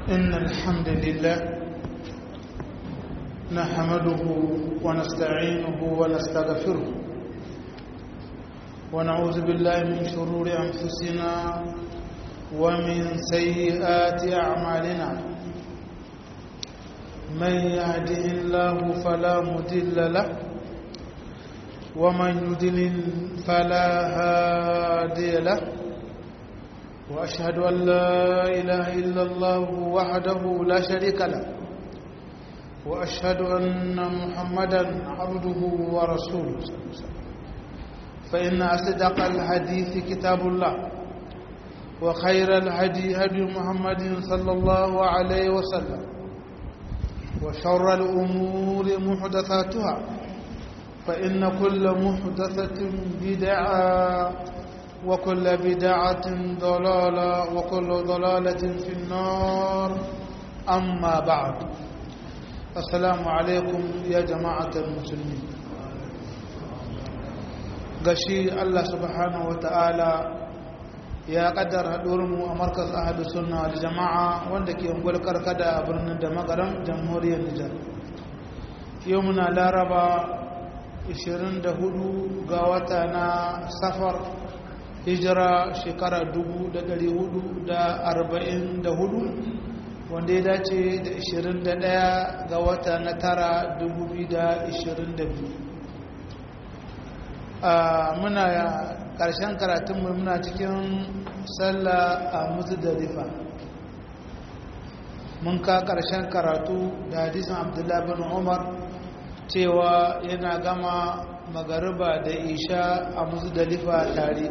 إن الحمد لله نحمده ونستعينه ونستغفره ونعوذ بالله من شرور أنفسنا ومن سيئات أعمالنا من يهده الله فلا مضل له ومن يضلل فلا هادي له وأشهد أن لا إله إلا الله وحده لا شريك له وأشهد أن محمدا عبده ورسوله فإن أصدق الحديث كتاب الله وخير الهدي هدي محمد صلى الله عليه وسلم وشر الأمور محدثاتها فإن كل محدثة بدعة وكل بدعة ضلالة وكل ضلالة في النار أما بعد السلام عليكم يا جماعة المسلمين gashi Allah subhanahu wata'ala ya kaddara mu a markas ahadu sunna da jama'a wanda ke ungwal karkada a birnin da magaram jamhuriyar Nijar yau muna laraba 24 ga wata na safar hijira shekara 444 wanda ya dace da 21 ga wata na tara 2022 muna ƙarshen karatunmu muna cikin sallah a muzdalifa mun ka ƙarshen karatu da hadisin abdullahi bin umar cewa yana gama magariba da isha a muzdalifa tare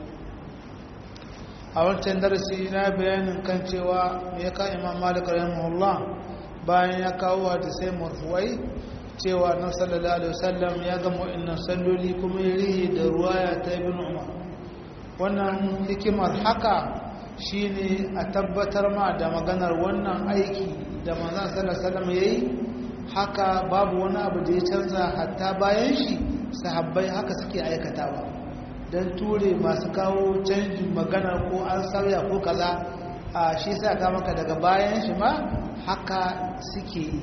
a wancan darasi na bayanin kan cewa ya ka imam malik rahimahullah bayan ya kawo hadisai marfuwai cewa na sallallahu alaihi wasallam ya gama wa'annan salloli kuma ya rihi da ruwaya ta ibn umar wannan hikimar haka shine a tabbatar ma da maganar wannan aiki da manzon sallallahu alaihi wasallam yayi haka babu wani abu da ya canza hatta bayan shi sahabbai haka suke aikatawa don ture masu kawo canjin magana ko an sauya ko kaza a shi sa ka maka daga bayan shi ma haka suke yi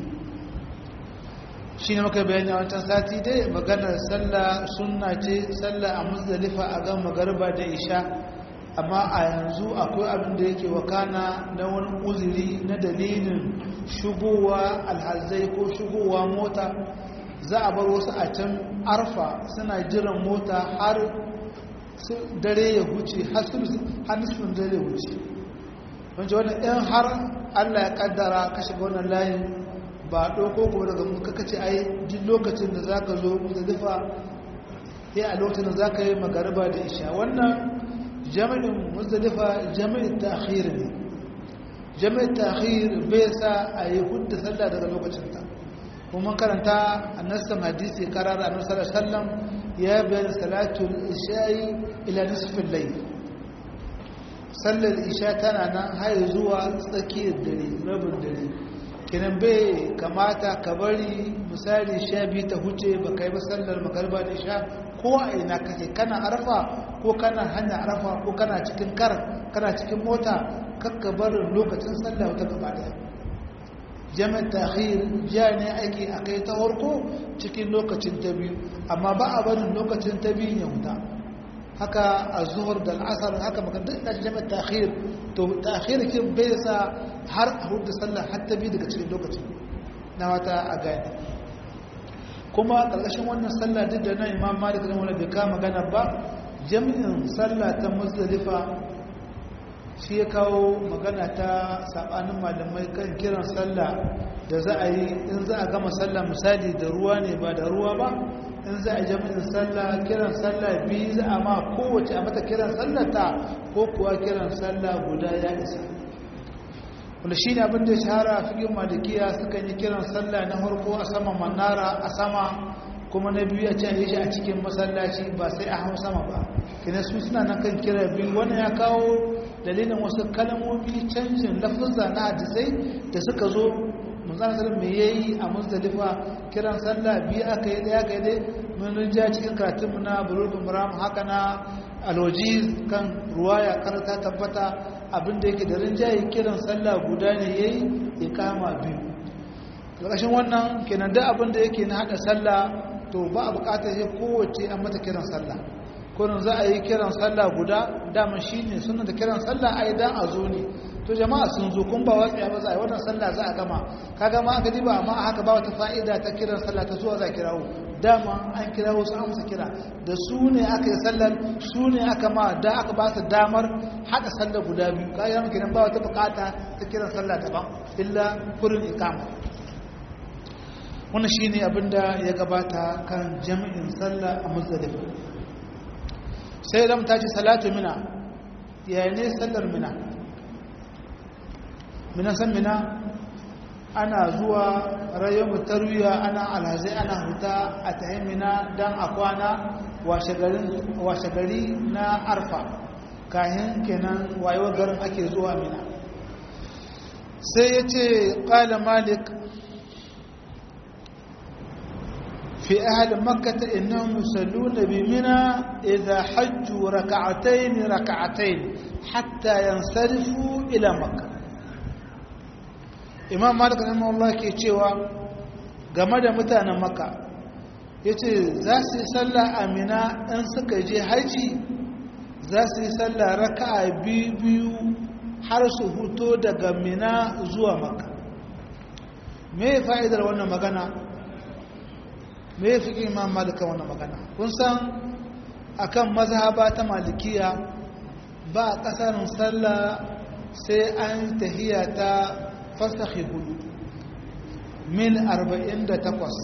shi ne maka bayani a wancan sati dai maganar sallah sunna ce sallah a musdalifa a gan magarba da isha amma a yanzu akwai abin da yake wakana na wani uzuri na dalilin shigowa alhazai ko shigowa mota za a bar wasu a can arfa suna jiran mota har dare ya huce har nisfin dare ya huce wancan wannan ɗan har allah ya kaddara ka shiga wannan layin ba ɗauko kuma daga muka kace ai duk lokacin da za ka zo muzdalifa ya a lokacin da za ka yi magariba da isha wannan jami'in muzdalifa jami'in ta'khir ne jami'in ta'khir bai sa a yi hudda sallah daga lokacinta kuma karanta annasan hadisi karar annabi sallallahu alaihi wasallam ya bayan salatul isha'i ila nisfin layl sallar isha tana nan har zuwa tsakiyar dare rabin dare kenan bai kamata ka bari misali sha biyu ta huce ba kai ba sallar magarba da isha ko a ina kake kana arfa ko kana hanya arfa ko kana cikin kar kana cikin mota kakka barin lokacin sallah wata gaba daya jami'ar tahir ja ne aiki a kai ta harko cikin lokacin ta biyu amma ba a barin lokacin ta biyu ya huta haka a zuhur da al'asar haka makardar da jami'ar tahir to tahir kin bai sa har a hudu sallah har ta biyu daga cikin lokacin na wata a gani kuma ƙarƙashin wannan sallah duk da na imam malik da wani bai kama magana ba jami'in sallah ta muzdalifa shi ya kawo magana ta saɓanin malamai kan kiran sallah da za a yi in za a gama sallah misali da ruwa ne ba da ruwa ba in za a yi jami'in sallah kiran sallah biyu za a ma kowace a mata kiran sallah ta ko kuwa kiran sallah guda ya isa wanda shi ne abin da ya shahara a figin malikiya suka yi kiran sallah na harko a sama manara a sama kuma na biyu a can yi shi a cikin masallaci ba sai a hau sama ba kina su suna nan kan kira biyu wani ya kawo dalilin wasu kalmomi canjin lafuzza na hadisai da suka zo manzana sallam me yayi a muzdalifa kiran sallah biyu aka yi daya aka yi dai mun ja cikin karatunmu na bulugul maram haka na aloji kan ruwaya kar ta tabbata abinda yake da rinjaye kiran sallah guda ne yayi ikama biyu ƙarƙashin wannan kenan da abinda yake na hada sallah to ba a bukatar sai kowace an mata kiran sallah kurin za a yi kiran sallah guda dama shine sunan da kiran sallah ai dan a zo ne to jama'a sun zo kun ba wasu ba za a yi wannan sallah za a gama ka gama aka ji ba amma haka ba wata fa'ida ta kiran sallah ta zuwa za a kirawo dama an kirawo su amsa kira da su ne aka yi sallar su ne aka ma da aka ba su damar haɗa sallar guda biyu ka yi kenan ba wata bukata ta kiran sallah daban illa kurin ikama wannan shine abinda ya gabata kan jami'in sallah a muzdalifa sai da ta ce salatu mina yayin ne sallar mina mina san mina ana zuwa rayuwar tarwiya ana alhazai ana huta a tahin mina don a kwana washe gari na arfa kayan kenan wayewar garin ake zuwa mina sai ya ce ƙala malik في أهل مكة إنهم يصلون بمنى إذا حجوا ركعتين ركعتين حتى ينصرفوا إلى مكة إمام مالك رحمه الله كي تشيوا game da mutanen maka ya ce za su yi sallah amina in suka je haji za su yi sallah raka'a biyu har su huto daga mina zuwa maka me fa'idar wannan magana me ya fi imam malika wannan magana kun san akan mazhaba ta malikiya ba a kasarin sallah sai an tahiya ta fasahi hudu mil 48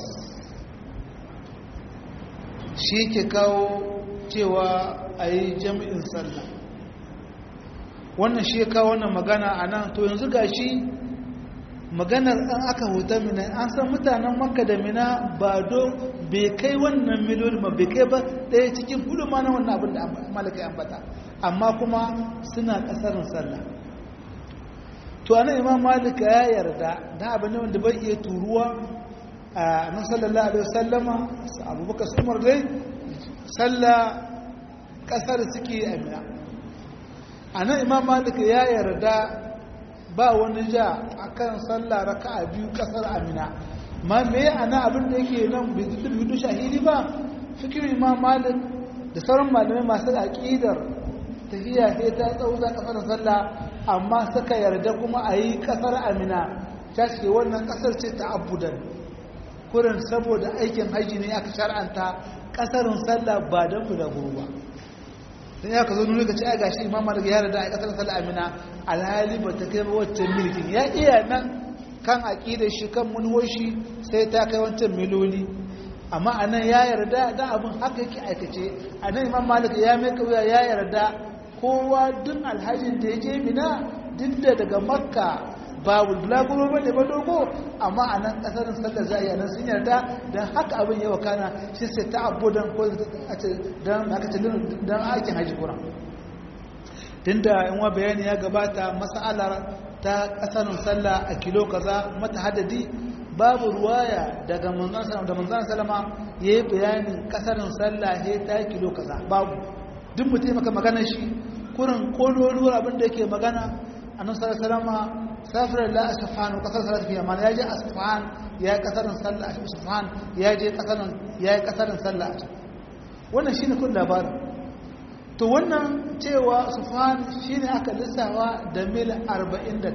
shi ke kawo cewa a yi jami'in sallah wannan shi ya kawo wannan magana a nan to yanzu ga shi maganar an aka huta mina an san mutanen makka da mina ba don bai kai wannan miliyon ba bai kai ba ɗaya cikin hudu ma na wannan abin da malaka ambata amma kuma suna ƙasarin sallah to anan imam malika ya yarda da abin wanda bai iya turuwa a nan sallallahu alaihi wasallama abubakar su umar dai sallah ƙasar suke a mina anan imam malika ya yarda ba wani ja akan sallah raka'a biyu kasar amina ma me ana abin da yake nan bidu bidu shahidi ba fikir imam malik da sauran malamai masu aqidar tafiya sai ta tsauza kasar sallah amma suka yarda kuma a yi kasar amina ta ce wannan kasar ce ta abudan kurin saboda aikin haji ne aka shar'anta kasarin sallah ba don bulaguro ba dan ya ka zo nuna ka ce a gashi imam malik ya yarda a kasar sallah amina alhali ba ta kai wancan milkin ya iya nan kan aƙidar shi kan munwoshi sai ta kai wancan miloli amma a nan ya yarda da abin haka yake aikace a nan imam malik ya mai kauya ya yarda kowa duk alhajin da ya je mina duk da daga makka babu bulaguro ba ne ba dogo amma a nan ƙasarin sallar za a yi a nan sun yarda don haka abin yawa kana shi sai ta abu don don aikin haji kuran tunda in wa bayani ya gabata mas'alar ta kasarin sallah a kilo kaza mata hadadi babu ruwaya daga manzon sallallahu da manzon sallama yayi bayanin kasarin sallah he ta kilo kaza babu duk mutum maka magana shi kurin kololuwar abin da yake magana annabi sallallahu alaihi wasallam safar la asfan kasar salat fi amana yaje asfan ya kasarin sallah a asfan yaje kasarin yayi kasarin sallah wannan shine kun labarin to wannan cewa sufan shi ne aka lissawa da mil 48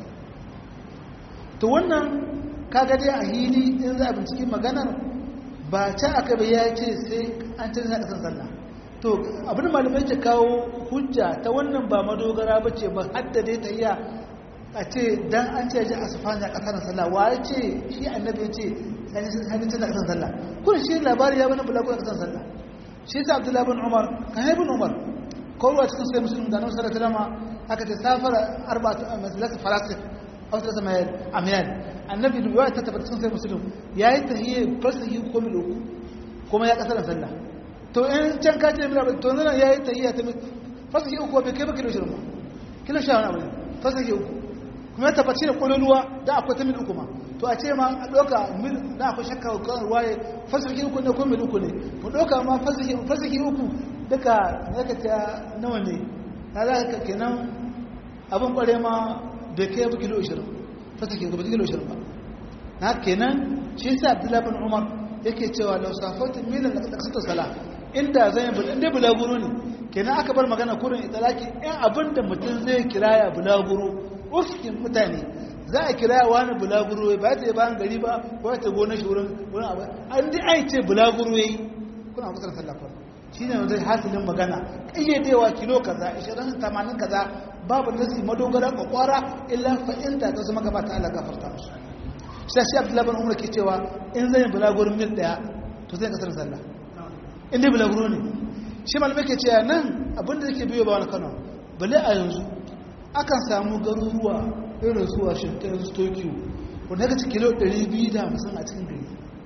to wannan kaga dai a hili in za a binciki maganar ba ta aka bai ya ce sai an canza kasan sallah to abin malamai ke kawo hujja ta wannan ba madogara ba ce ba hadda dai ta iya a ce dan an ce ji a sufan ya kasar sallah wa ya ce shi annabi ya ce hannun canza kasan sallah kuma shi labari ya bani bulagu kasan sallah shi ta abdullahi bin umar kan haibin umar kowa cikin sai musulun da nan sarrafa dama aka ce safara arba'atu masalatu falasif a wasu rasa mayar amiyar annabi da yawa ta tabbata cikin sai musulun ya yi tahiyya fasahi ko mil uku kuma ya kasar sallah to in can ka ce mil to nan ya yi tahiyya ta fasahi uku bai kai ba kilo shirin ba kilo sha wani abu ne fasahi uku kuma ya tabbaci da kololuwa da akwai ta mil uku ma to a ce ma a ɗauka mil da akwai shakka kan ruwaye fasiki uku ne ko mil uku ne mu ɗauka ma fasiki uku duka ya ka ta nawa ne ta za ka kenan abin kware ma bai kai ba kilo 20 fasa ke gaba kilo 20 ba na kenan shi yasa abdullahi bin umar yake cewa law safatin milan da kasata sala inda zan yi inda bulaguro ne kenan aka bar magana kurin italaki in abinda mutum zai kiraya bulaguro ufkin mutane za a kiraya wani bulaguro ba ta yi bayan gari ba ko ta gona shi wurin wurin abu an dai ai ce bulaguro yayi kuna kusa sallafa shi ne zai hasilin magana ƙayyadewa kilo kaza 20 80 kaza babu nasi madogara kwakwara illa fa'inta ta zama gaba ta Allah gafarta musu sai shi Abdullahi bin Umar ke cewa in zai bulagurin mil daya to zai kasar sallah in dai bulaguro ne shi malamai ke cewa nan abinda yake biyo ba wani Kano bale a yanzu akan samu garuruwa irin su Washington su Tokyo wanda ka ci kilo 250 a cikin gari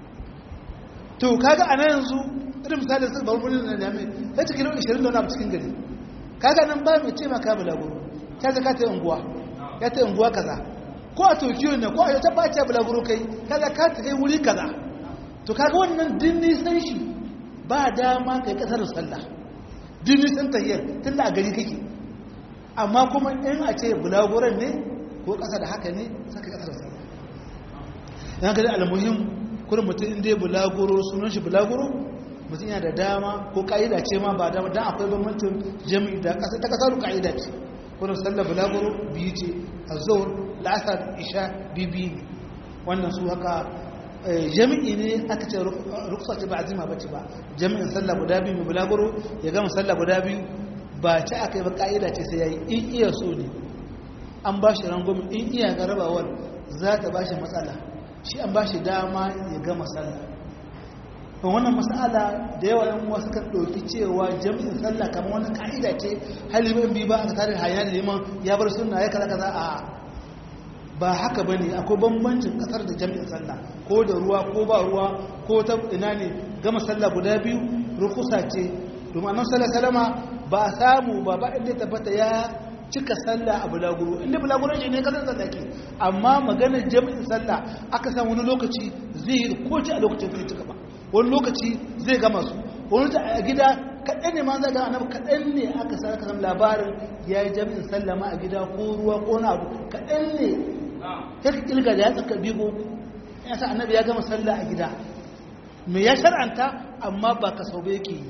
to kaga a nan yanzu irin misali su babu birnin na jami'ai ya ci kilo 20 da wani abu cikin gari kaga nan ba mai ce maka bulaguro ta zaka ta unguwa ya ta unguwa kaza ko a tokyo ne ko a yau ta bace bulaguro kai kaga ka ta kai wuri kaza to kaga wannan din nisan shi ba dama kai kasar sallah din nisan tahiyar tun da a gari kake amma kuma in a ce bulaguron ne ko kasa da haka ne saka kasar sallah yana gani almuhim kurin mutum inda ya bulaguro sunan shi bulaguro mutum yana da dama ko ka'ida ce ma ba dama don akwai bambancin jami'i da ƙasa ta ƙasar ka'ida ce kurin sallar bulaguro biyu ce a zuwar la'asar isha bibi ne wannan su haka jami'i ne aka ce ruksa ce ba azima ba ce ba jami'in sallar guda biyu mai bulaguro ya gama sallar guda biyu ba ce aka yi ba ka'ida ce sai ya yi in iya so ne an ba shi rangwami in iya ga rabawar za ta ba shi matsala shi an ba shi dama ya gama sallah to wannan mas'ala da yawa yan wasu kan ɗauki cewa jami'in sallah kamar wani ka'ida ce halibin bi ba aka tare hayya da liman ya bar sunna ya kaza kaza a ba haka bane akwai bambancin kasar da jami'in sallah ko da ruwa ko ba ruwa ko ta ina ne gama sallah guda biyu rukusa ce domin annabi sallallahu salama ba a samu ba ba inda tabbata ya cika sallah a bulaguro inda bulaguro shi ne kasar sallah ke amma maganar jami'in sallah aka samu wani lokaci zai yi ko ci a lokacin zai cika ba wani lokaci zai gama su wani ta a gida kaɗan ne ma za ga annabi kaɗan ne aka sa aka labarin ya yi jami'in sallama a gida ko ruwa ko na abu kaɗan ne ta ƙilga da ya tsaka biyu ya sa annabi ya gama sallah a gida me ya shar'anta amma ba ka sau yake yi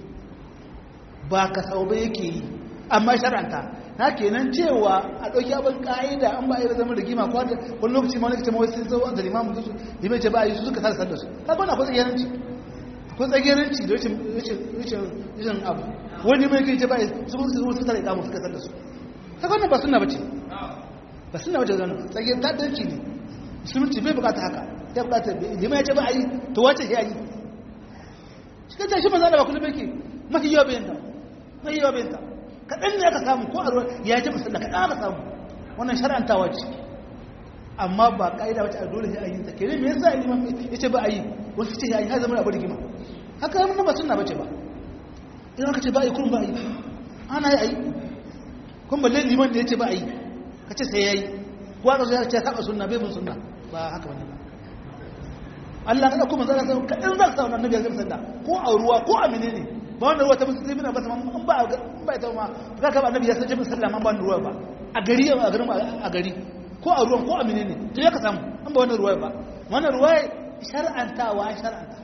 ba ka sau yake yi amma shar'anta na kenan cewa a ɗauki abin ƙa'ida an ba a yi da zama rigima ko wani lokaci ma wani kace mawai sun zo da limamu su limai ce ba a yi su suka sa sallar su ta kwana akwai tsagiyaranci akwai tsagiyaranci da rashin abu wani mai kai ce ba a yi su kuma su suka tare ikamu suka sallar su ta kwana ba suna bace ba suna bace zanu tsagiyar ta danci ne musulunci bai bukata haka ya bukata limai ya ce ba a yi to wace ya yi shi kan tashi maza da ba kullum yake mafi yawa bayan ta mafi yawa bayan ta kaɗan ne aka samu ko a ruwa ya ji musulun kaɗan aka samu wannan shara'antawa ce amma ba ƙa'ida wacce a dole sai a yi ta kere me yasa liman ya ce ba a yi wasu ce ya yi har zama abu rigima haka zama ba suna bace ba idan aka ce ba a yi kurun ba a yi ana yi a yi kun balle liman da ya ce ba a yi ka ce sai ya yi ko aka zo ya ce saba sunna bai bin sunna ba haka wani ba Allah ka ɗauko manzana sai kaɗan za ka sa wannan nabi ya zama sanda ko a ruwa ko a menene ba wanda ruwa ta musulmi na basa man ba ba ita ma ka ka annabi ya san jibin sallah man ba ruwa ba a gari a garin a gari ko a ruwan ko a menene to ya ka samu an ba wannan ruwa ba wannan ruwa shar'antawa shar'anta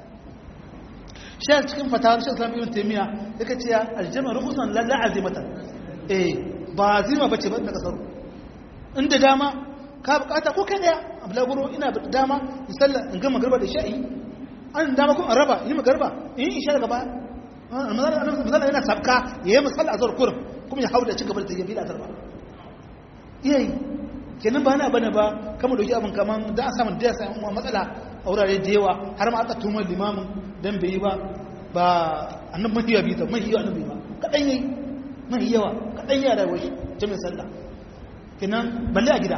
shi cikin fatawar shi islam ibn taymiya yake cewa aljama rukusan la azimatan eh ba azima bace ba ta kasar inda dama ka bukata ko kai daya ablaguro ina da dama in sallah in gama garba da sha'i an dama kuma raba yi magarba in isha daga baya misali yana sabka ya yi misali a zuwa kurin kuma ya hau da cigaba da ta yabi da azarba iyayi kenan ba na bane ba kama dauki abin kaman da a samun da ya samu matsala a wurare da yawa har ma aka tumar limamin don bai yi ba ba annan mahi yawa bita mahi yawa annabi ba kaɗan yi mahi yawa kaɗan yi a rayuwar shi jami'in sallah kenan balle a gida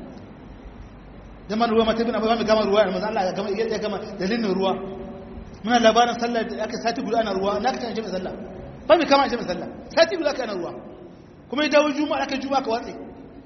zaman ruwa mata bin abuwa mai gama ruwa ya maza Allah ya gama dalilin ruwa muna labarin sallah da aka sati guda ana ruwa na ka tana jami'in sallah ba mai kama jami'in sallah sati guda aka ana ruwa kuma ya dawo juma'a aka juma'a ka watse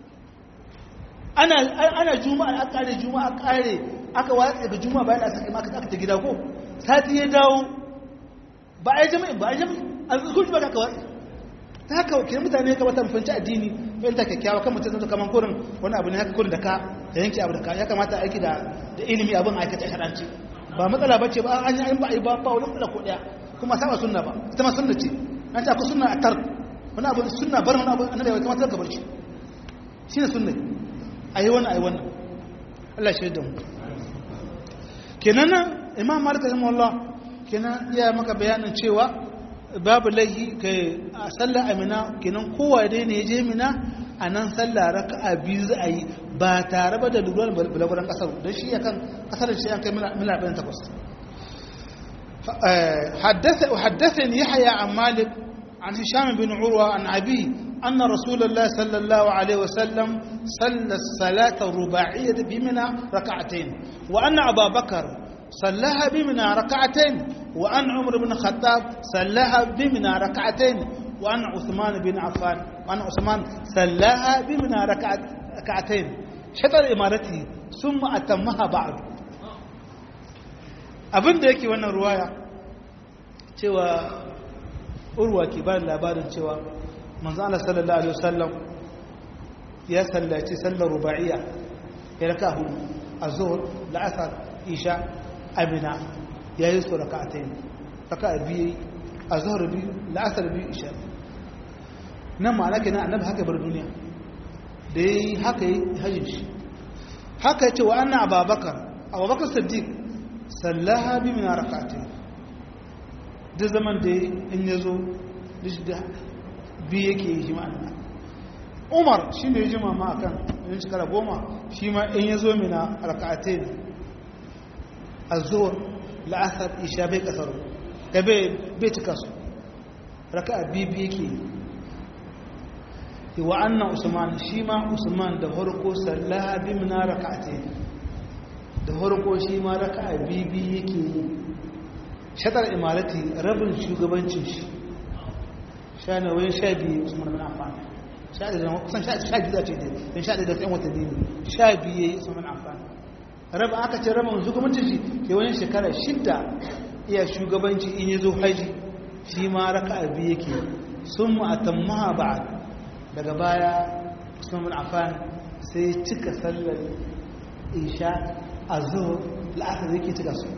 ana ana juma'a aka kare juma'a kare aka watse ga juma'a bayan aka saki aka ta gida ko sati ya dawo ba a yi jami'in ba a yi jami'in a zuwa juma'a aka watse ta haka ke mutane ka wata mafanci addini bayan ta kyakkyawa kan mutum zai kaman kurin wani abu ne haka kurin da ka da yanke abu da ka ya kamata aiki da da ilimi abin aikata sharanci ba matsala ba ce ba an yi ba a yi ba ba wani kula ko daya kuma saba sunna ba ita ma sunna ce an ta ku sunna a tar wani abu sunna bar wani abu annabi ya kamata ka bar shi shine sunna ayi wannan ayi wannan Allah shi da mu kenan nan imam malik rahimahullah kenan ya maka bayanin cewa babu laihi kai a sallar amina kenan kowa dai ne je mina a nan sallah raka'a biyu za a yi ba tare ba da lura bulaguran kasar don shi yakan kasar shi an kai mila ɗin takwas حدثني يحيى عن مالك عن هشام بن عروة عن أبي أن رسول الله صلى الله عليه وسلم صلى الصلاة الرباعية بمنى ركعتين وأن أبا بكر صلىها بمنى ركعتين وأن عمر بن الخطاب صلىها بمنى ركعتين وأن عثمان بن عفان وأن عثمان صلىها بمنى ركعتين شطر إمارته ثم أتمها بعد abin da yake wannan ruwaya cewa urwa ke ba labarin cewa manzo Allah sallallahu alaihi wasallam ya sallaci sallar ruba'iyya ya raka hudu azhur la'asar isha amina yayi su raka'atayn raka'a biyu azhur biyu la'asar biyu isha nan ma'ana kenan annabi haka bar duniya da yayi haka yi hajjin shi haka yace wa anna ababakar abubakar siddiq sallaha bi min raka'atayn da zaman da in yazo da biyu yake yi shi ma'ana umar shi ne jima ma akan yin shekara goma shi ma in ya zo mina raka'ate ne a zuwa la'asar isha bai kasar da bai cika su raka'a biyu yake yi wa annan usman shi ma usman da harko sallaha bi mina raka'ate da harko shi ma raka'a biyu yake yi shatar imarati rabin shugabancin shi sha na wayan sha biyu usman bin affan sha da kusan sha biyu za ce dai don sha da yan watanni ne sha biyu yayi usman bin affan raba aka ce rabin shugabancin shi ke wani shekara shidda iya shugabanci in yazo haji shi ma raka'a biyu yake sun mu atammaha ba'd daga baya usman bin affan sai cika sallar isha azhur la'asar yake cika su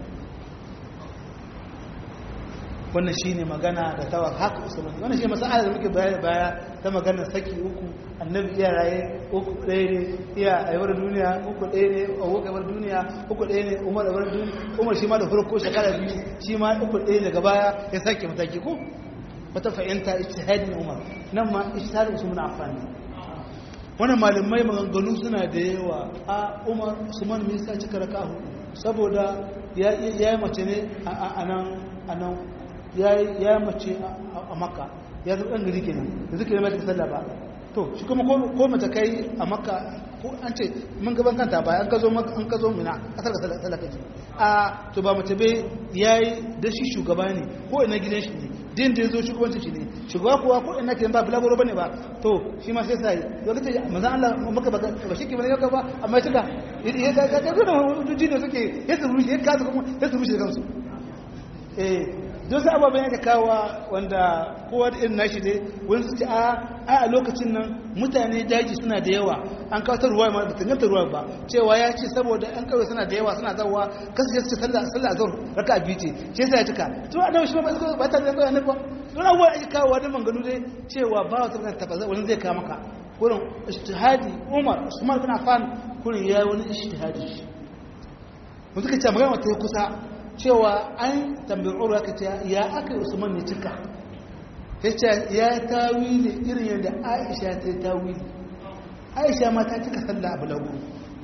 wannan shi ne magana da tawa haka usman wannan shi masala da muke baya baya ta magana saki uku annabi iya raye uku ɗaya ne iya aiwar duniya uku ɗaya ne a wakawar duniya uku ɗaya ne umar aiwar duniya umar shi ma da farko shekara biyu shi ma uku ɗaya daga baya ya sake mataki ko wata fahimta ijtihadin umar nan ma ijtihadin usman affan wannan malamai maganganu suna da yawa a umar usman me yasa cika raka saboda ya yi mace ne a nan ya mace a makka ya zo ɗan gari kenan da zuke mai sallah ba to shi kuma ko mace kai a makka ko an ce mun gaban kanta ba an ka zo an ka zo mina kasar ka sallah kaji a to ba mace bai yayi da shi shugaba ne ko ina gidan shi ne din da ya zo shugabancin shi ne shugaba kuwa ko ina kiran ba bulagoro bane ba to shi ma sai sai lokaci manzo Allah maka ba ba shi ke bane ba amma ya tuka ya ga ga ga hujjoji ne suke ya tsuru ya kaza kuma ya tsuru shi kansu eh don sai ababen yake kawa wanda kowa da irin nashi ne wani su ce a a lokacin nan mutane daji suna da yawa an kawo ta ruwa ma da tanganta ruwa ba cewa ya ce saboda an kawai suna da yawa suna zawa kasu ya ce sallah sallah azhar raka biyu ce shi yasa ya tuka to a dawo shi ba ba ta da kawai ba don abuwa ake kawo da manganu dai cewa ba wata kan tafaza wani zai kawo maka kurin ijtihadi Umar Usman bin Affan kurin ya wani ijtihadi shi mun suka ce magana wata kusa cewa an tambayi urwa ka ce ya aka usman ne cika ya ce ya tawili irin yadda aisha ta yi tawili aisha ma ta cika sallah abu lagu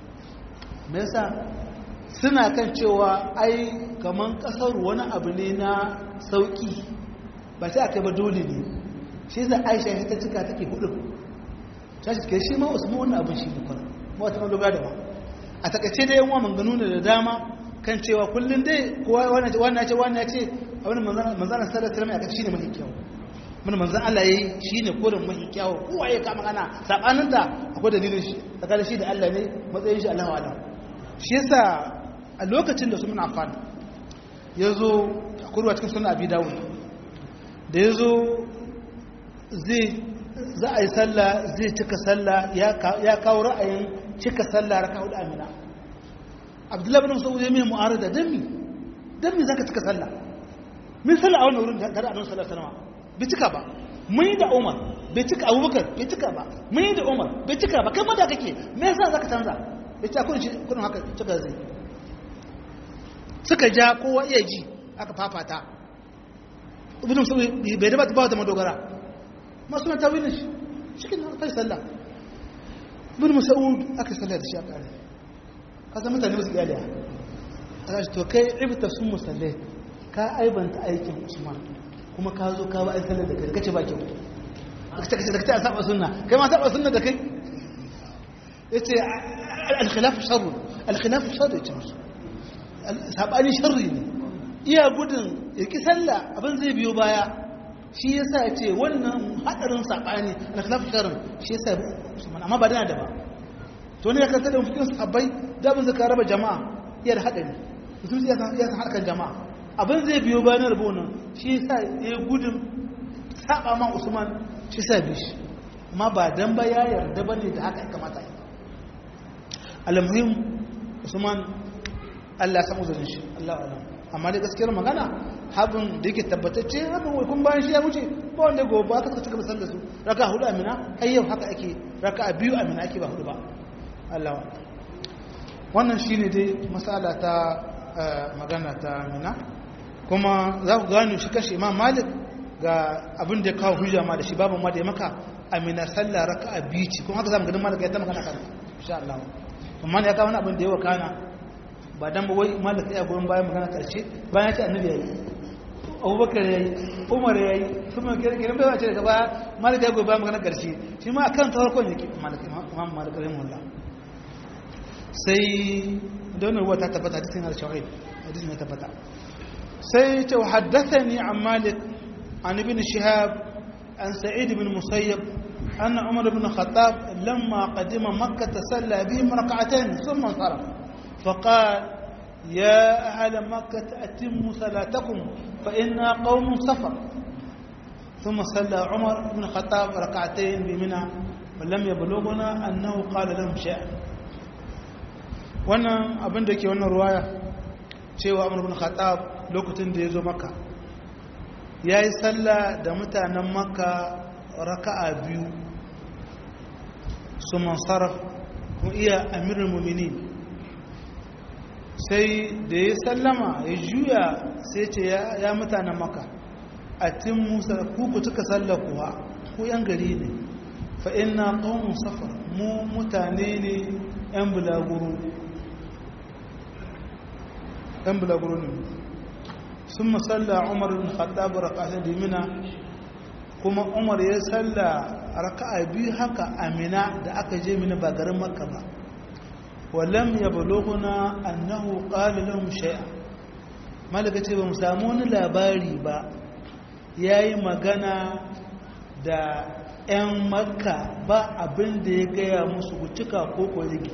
me yasa suna kan cewa ai kaman kasar wani abu ne na sauki ba sai aka ba dole ne shi za aisha ta cika take hudu ta shi shi ma usman wani abin shi ne kwana ba wata madogara da ba a takaice da yan wa manganu da dama kan cewa kullum dai kowa wannan ce wannan ce abin manzana sallar salama ya shi ne mafi kyau mun manzan Allah ya yi shi ne kodin mafi kyau kowa ya kama kana saɓanin da akwai dalilin shi tsakanin shi da Allah ne matsayin shi Allah wa'ala shi yasa a lokacin da su muna amfani ya zo a kurwa cikin suna abi dawud da ya zo zai za a yi sallah zai cika sallah ya kawo ra'ayin cika sallah raka hudu amina abdullahi bin mas'ud ya mai mu'arada dan mi dan mi zaka cika sallah min sallah a wannan wurin da annabi sallallahu alaihi wasallam bai cika ba mun yi da Umar bai cika Abubakar bai cika ba mun yi da Umar bai cika ba kai ma da kake me yasa zaka canza bai ta kun kun haka cika zai suka ja kowa iya ji aka fafata ibn mas'ud bai da ba da madogara masu na tawilin shi cikin kai sallah ibn mas'ud aka sallah da shi a kare ka san mutane su iyaliya aka ce to kai ibta sun musallai ka aibanta aikin usman kuma ka zo ka ba ai sallah da kai kace ba kyau kace kace da kace a saba sunna kai ma saba sunna da kai yace al-khilaf sharr al-khilaf sharr yace musu sabani sharri ne iya gudun ya ki sallah abin zai biyo baya shi ya sa ce wannan haɗarin saɓani alkhilaf sharin shi ya sa usman amma ba dana da ba to ne ya kanta da fikin sahabbai da abin zaka raba jama'a iya da haɗari mutum ya san harkar jama'a abin zai biyo bayan rabo nan shi ya sa ya gudun saɓa ma usman shi sa bi shi amma ba dan ba ya yarda ba ne da haka ya kamata yi almuhim usman allah ya samu zarin shi allah alam amma da gaskiyar magana habin da yake tabbatacce habin wai kun bayan shi ya wuce ba wanda gobe aka suka cika da su raka hudu amina har yau haka ake raka a biyu amina ake ba hudu ba Allah wannan shine dai masala ta magana ta amina kuma za ku gano shi kashe imam malik ga abin da ya kawo hujja ma da shi babu ma da ya maka amina sallah raka a biyu ce kuma haka zamu ganin malik ya ta magana kan insha Allah amma ya kawo wani abin da ya wakana ba dan ba wai malik ya goyon bayan magana karshe bayan ya ce annabi yayi abubakar yayi umar yayi kuma kiran bai wace daga baya malik ya goyon bayan magana karshe shi ma akan tawarkon yake malik imam malik rahimahullah sai da wannan ruwa ta tabbata hadisin al-shawahid hadisin ya tabbata sai ce haddathani an malik an ibn shihab an sa'id ibn musayyab أن عمر بن الخطاب لما قدم مكة صلى بهم ركعتين ثم انصرف فقال يا أهل مكة أتموا صلاتكم فإنا قوم سفر ثم صلى عمر بن الخطاب ركعتين بمنى ولم يبلغنا أنه قال لهم شيئا wannan abin da ke wannan ruwaya cewa amur bin khattab lokacin da ya zo maka ya yi sallah da mutanen maka raka'a biyu su mansaraf kuma iya amirin muminin sai da ya sallama ya juya sai ce ya mutanen maka a tin musa kuku cika sallakuwa ku yan gari ne fa ina ƙaunin safar mu mutane ne yan bulaguro yan bulaguro ne sun masalla umar bin khattab raka'atai da mina kuma umar ya salla raka'a biyu haka amina da aka je mina ba garin makka ba ولم يبلغنا أنه قال لهم شيئا malaka ce ba mu samu wani labari ba ya yi magana da 'yan makka ba abin da ya gaya musu cika ko kwarigi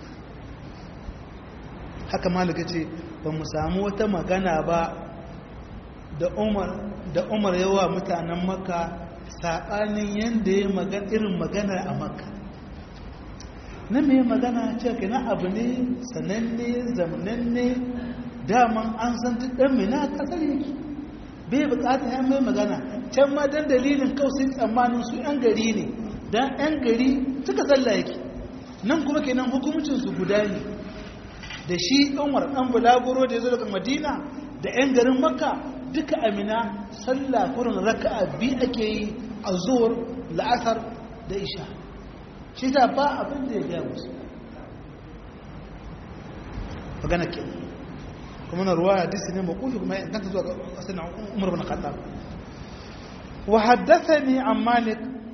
haka malaka ce ba mu samu wata magana ba da umar yawa mutanen makka saɓanin yadda ya magana irin magana a makka na mai magana ce ka na abu ne sananne zamananne daman an san duk ɗan mai na ƙasar yake bai bukata ya mai magana can ma don dalilin kawai tsammanin su 'yan gari ne don 'yan gari suka tsalla yake nan kuma kenan hukumcinsu guda ne da shi umar ɗan bulaguro da ya zo daga madina da 'yan garin makka duka amina sallah kurin raka'a biyu ake yi a zuwar la'asar da isha shi ta ba abin da ya gaya musu magana ke kuma na ruwa hadisi ne makufi kuma ya ganta zuwa kasar na umar bin khattab wa haddathani an malik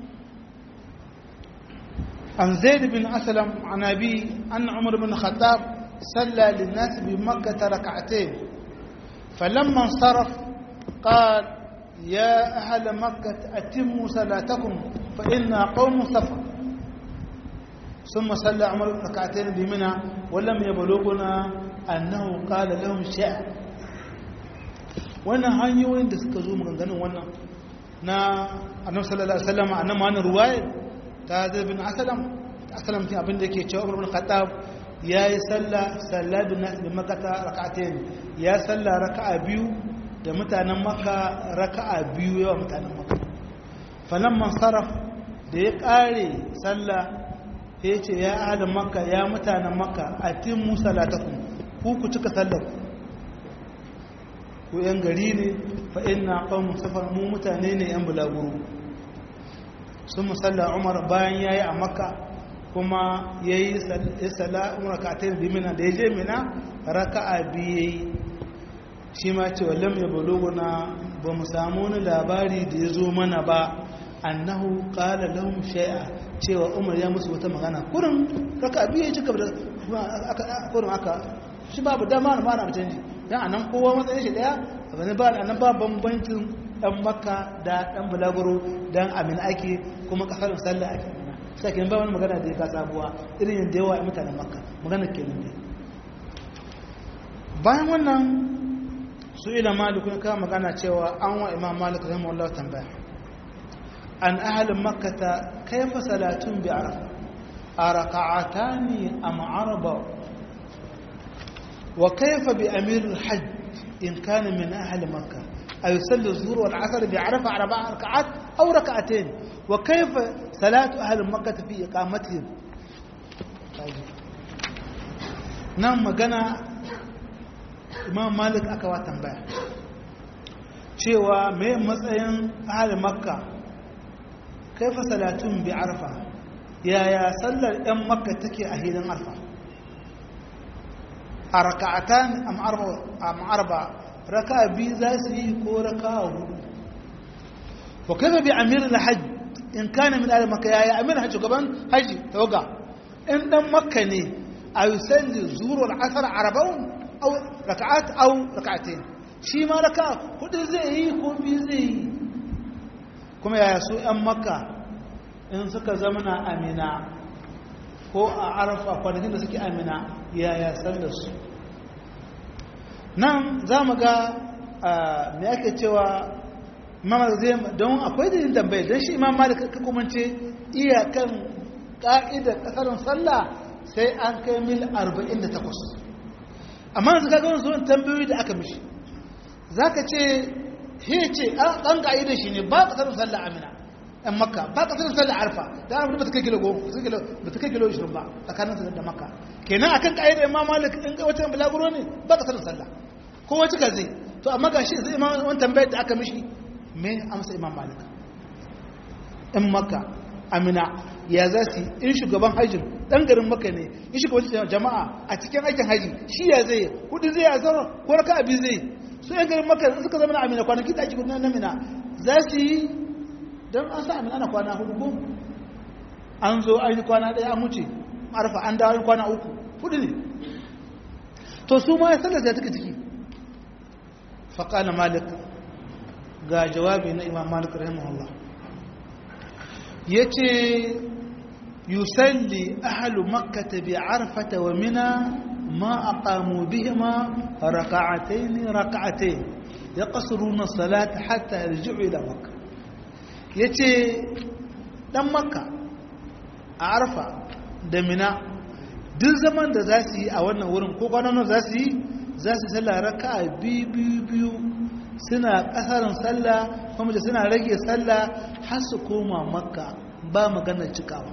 an zaid bin aslam an abi anna umar bin khattab صلى للناس بمكة ركعتين فلما انصرف قال يا أهل مكة أتموا صلاتكم فإنا قوم سفر ثم صلى عمر ركعتين بمنى ولم يبلغنا أنه قال لهم شيء wannan hanyoyin da suka zo maganganun wannan na annabi sallallahu alaihi wasallam annabi wannan ruwaya ta zai bin asalam asalam kin abin da yake cewa Umar bin Khattab yayi sallah sallah bin nas bin Makkah rak'atayn ya sallah raka'a biyu da mutanen Makka raka'a biyu yawa mutanen Makka falamman saraf da ya kare sallah ya ce ya ahli Makka ya mutanen Makka atimmu salatakum ku ku cika sallar ku yan gari ne fa inna qawmun safar mu mutane ne yan bulaguro sun musalla umar bayan yayi a makka kuma yayi salla umar ka ta bi mina da yaje mina raka'a biyu shi ma ce wallam ya baloguna ba mu samu wani labari da ya zo mana ba annahu qala lahum shay'a cewa umar ya musu wata magana kurin raka'a biyu ya cika da kurin aka shi babu dama na mana canji dan anan kowa matsayin shi daya abin ba anan ba bambancin dan makka da dan bulaguro dan amin ake kuma kasar sallah ake sai kin ba wani magana da ya ka sabuwa irin yadda yawa mutanen makka magana kenan ne bayan wannan su ila malik ne ka magana cewa an wa imam malik rahimahullah tambaya an ahlin makkata kayfa salatun bi arafa araka'atani am arba وكيف بأمير الحج إن كان من أهل مكة أيصلي الظهر والعصر بعرفة أربع ركعات أو ركعتين وكيف صلاة أهل مكة في إقامتهم نعم مغانا إمام مالك أكوا تنبيه cewa mai matsayin ahalin makka kaifa salatun bi arfa yaya sallar 'yan makka take a hilin arfa a raka'atan am arba raka'a biyu za su yi ko raka'a hudu wa kafa bi amir al-hajj in kana min al-makka yayi amir hajj gaban haji tawaga in dan makka ne a yusalli zuhur wal asr arba'un aw raka'at aw raka'atayn shi ma raka'a hudu zai yi ko biyu zai yi kuma yaya su yan makka in suka zamana amina ko a arafa kwanakin da suke amina yaya sallar su nan za mu ga me ake cewa mamar zai don akwai da yin tambaye don shi imam malik ka kumance iyakan ka'idar kasarin sallah sai an kai mil 48 amma yanzu ka gawon zuwan tambayoyi da aka mishi za ka ce he ce an ka'idar shi ne ba kasarin sallah amina yan makka ba kasarin sallah arfa da an ba ta kai kilo ba ta kai kilo 20 ba tsakanin da makka kenan akan ka'idar imam malik in ga wata bulaguro ne ba kasarin sallah kowa cika zai to amma ga shi zai imam wani tambayar da aka mishi me amsa imam malik in makka amina ya za su in shugaban hajjin dan garin makka ne in shugaban jama'a a cikin aikin haji shi ya zai hudu zai azara ko raka abi zai su yan garin makka suka zama na amina kwanaki da ake gudu na mina za su yi don an sa amina na kwana hudu ko an zo an yi kwana ɗaya an wuce arfa an dawo kwana uku hudu ne to su ma ya sallar da take ciki faƙala malik ga jawabi na imam malik rahimahullah ya ce yusalli ahalu makkata bi arfata wa mina ma aqamu bihima raka'atayn raka'atayn yaqsuruna salata hatta yarji'u ila makka yace dan makka a arfa da mina duk zaman da za su yi a wannan wurin ko kwanan za su yi za su sallah raka biyu biyu biyu suna kasarin sallah kuma da suna rage sallah har su koma makka ba maganar cikawa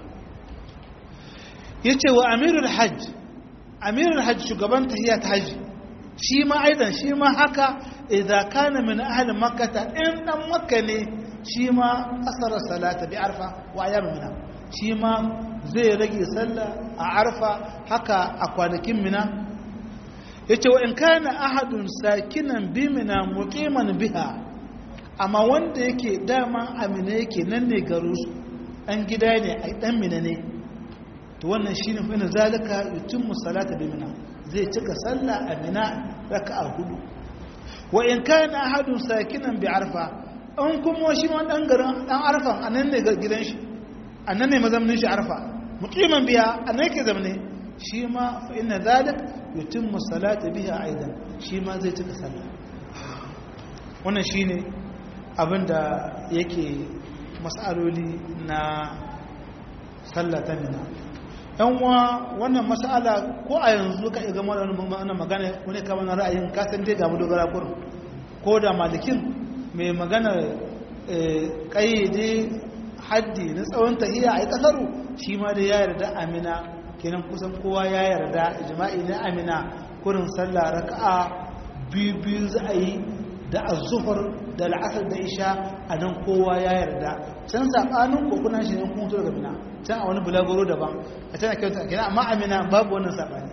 ya ce wa amirul hajj amirul hajj shugaban tahiyya ta hajji shi ma aidan shi ma haka idan kana min ahalin makkata in dan makka ne shi ma kasar salata bi arfa wa ayyam mina shi ma zai rage sallah a arfa haka a kwanakin mina yace wa in kana ahadun sakinan bi mina muqiman biha amma wanda yake dama amina yake nan ne garu su dan gida ne ai dan mina ne to wannan shine fa ina zalika yutimmu salata bi mina zai cika sallah a mina raka'a hudu wa in kana ahadun sakinan bi arfa an kuma shi ma dan garin dan arfan anan ne gidan shi annan ne mazamnin shi arfa muqiman biya annan yake zamne shi ma fa inna zalik yutimmu salata biha aidan shi ma zai cika sallah wannan shine abinda yake mas'aloli na sallata mina yan uwa wannan mas'ala ko a yanzu ka iya gama wannan magana wani kama na ra'ayin kasan dai ga dogara kurin ko da malikin mai magana kayyade haddi na tsawon tahiya a yi kasaru shi ma da ya yarda amina kenan kusan kowa ya yarda jima'i na amina kurin sallah raka'a biyu biyu za a yi da azuhur da la'asar da isha a nan kowa ya yarda can saɓanin kokuna shi ne kuma daga mina can a wani bulagoro daban a can a kyauta a kenan amma amina babu wannan saɓani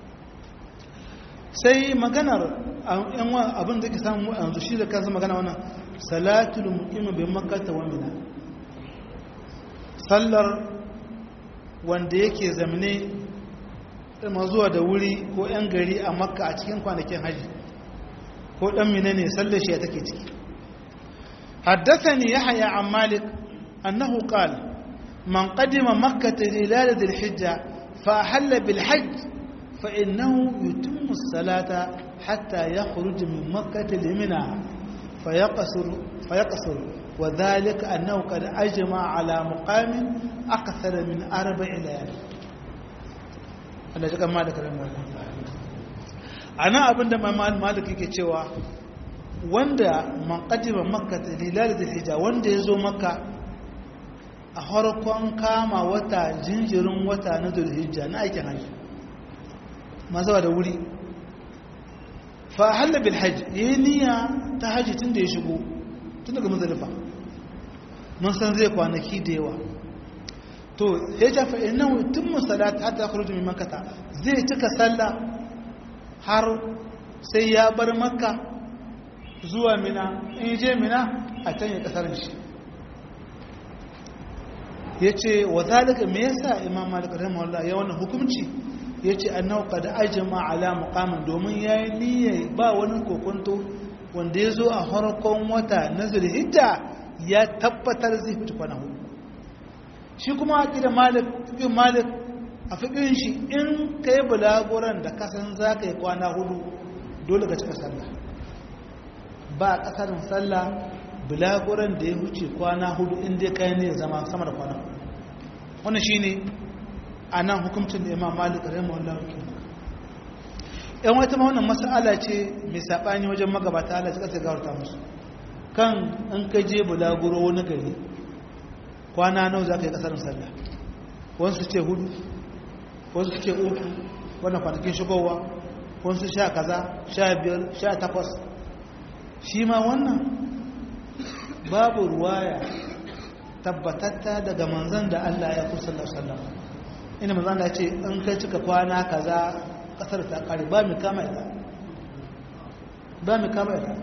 sai maganar abin da ke samu yanzu shi da kansa magana wannan salatul muqim bi makkah wa mina sallar wanda yake zamne ma zuwa da wuri ko yan gari a makka a cikin kwanakin haji ko dan mina ne sallar shi take ciki haddathani yahya an malik annahu qala man qadima makkah hilal dhil hijja fa ahalla bil hajj fa innahu yutimmu as-salata hatta yakhruj min makkah limina فيقصر فيقصر وذلك أنه قد أجمع على مقام أكثر من أربع ليالي Allah ji kama da karamin ana abinda malik yake cewa wanda man qadima makka lilal hijja wanda yazo makka a harkon kama wata jinjirin wata na dhulhijja na aikin haji mazawa da wuri fa halla bil hajj yayi niyya ta haji tun da ya shigo tun daga mazalifa mun san zai kwanaki da yawa to ya ja fa innahu timmu salat hatta yakhruju min makkah zai cika sallah har sai ya bar makka zuwa mina in je mina a can ya kasarin shi yace wa zalika me yasa imam malik rahimahullah ya wannan hukunci yace annahu qad ajma ala muqamin domin yayi niyyar ba wani kokonto wanda ya zo a harkon wata na zulhijja ya tabbatar zai fita kwana hudu shi kuma a ƙida fiƙin malik a fiƙin shi in ka yi bulaguran da kasan za ka yi kwana hudu dole ka cika sallah ba a ƙasarin sallah bulaguran da ya wuce kwana hudu inda ka yi ne zama sama da kwana hudu wannan shi ne a nan hukuncin da imam malik rahimu allah yan wata ma wannan mas'ala ce mai saɓani wajen magabata Allah suka gawarta musu kan in ka je bulaguro wani gari kwana nawa za ka yi ƙasarin sallah wasu ce hudu wasu ce uku wannan kwanakin shigowa wasu sha kaza sha biyar sha takwas shi ma wannan babu ruwaya tabbatatta daga manzan da Allah ya kusa sallallahu ina manzan da ce in kai cika kwana kaza kasar ta kare ba mu kama ita ba mu kama ita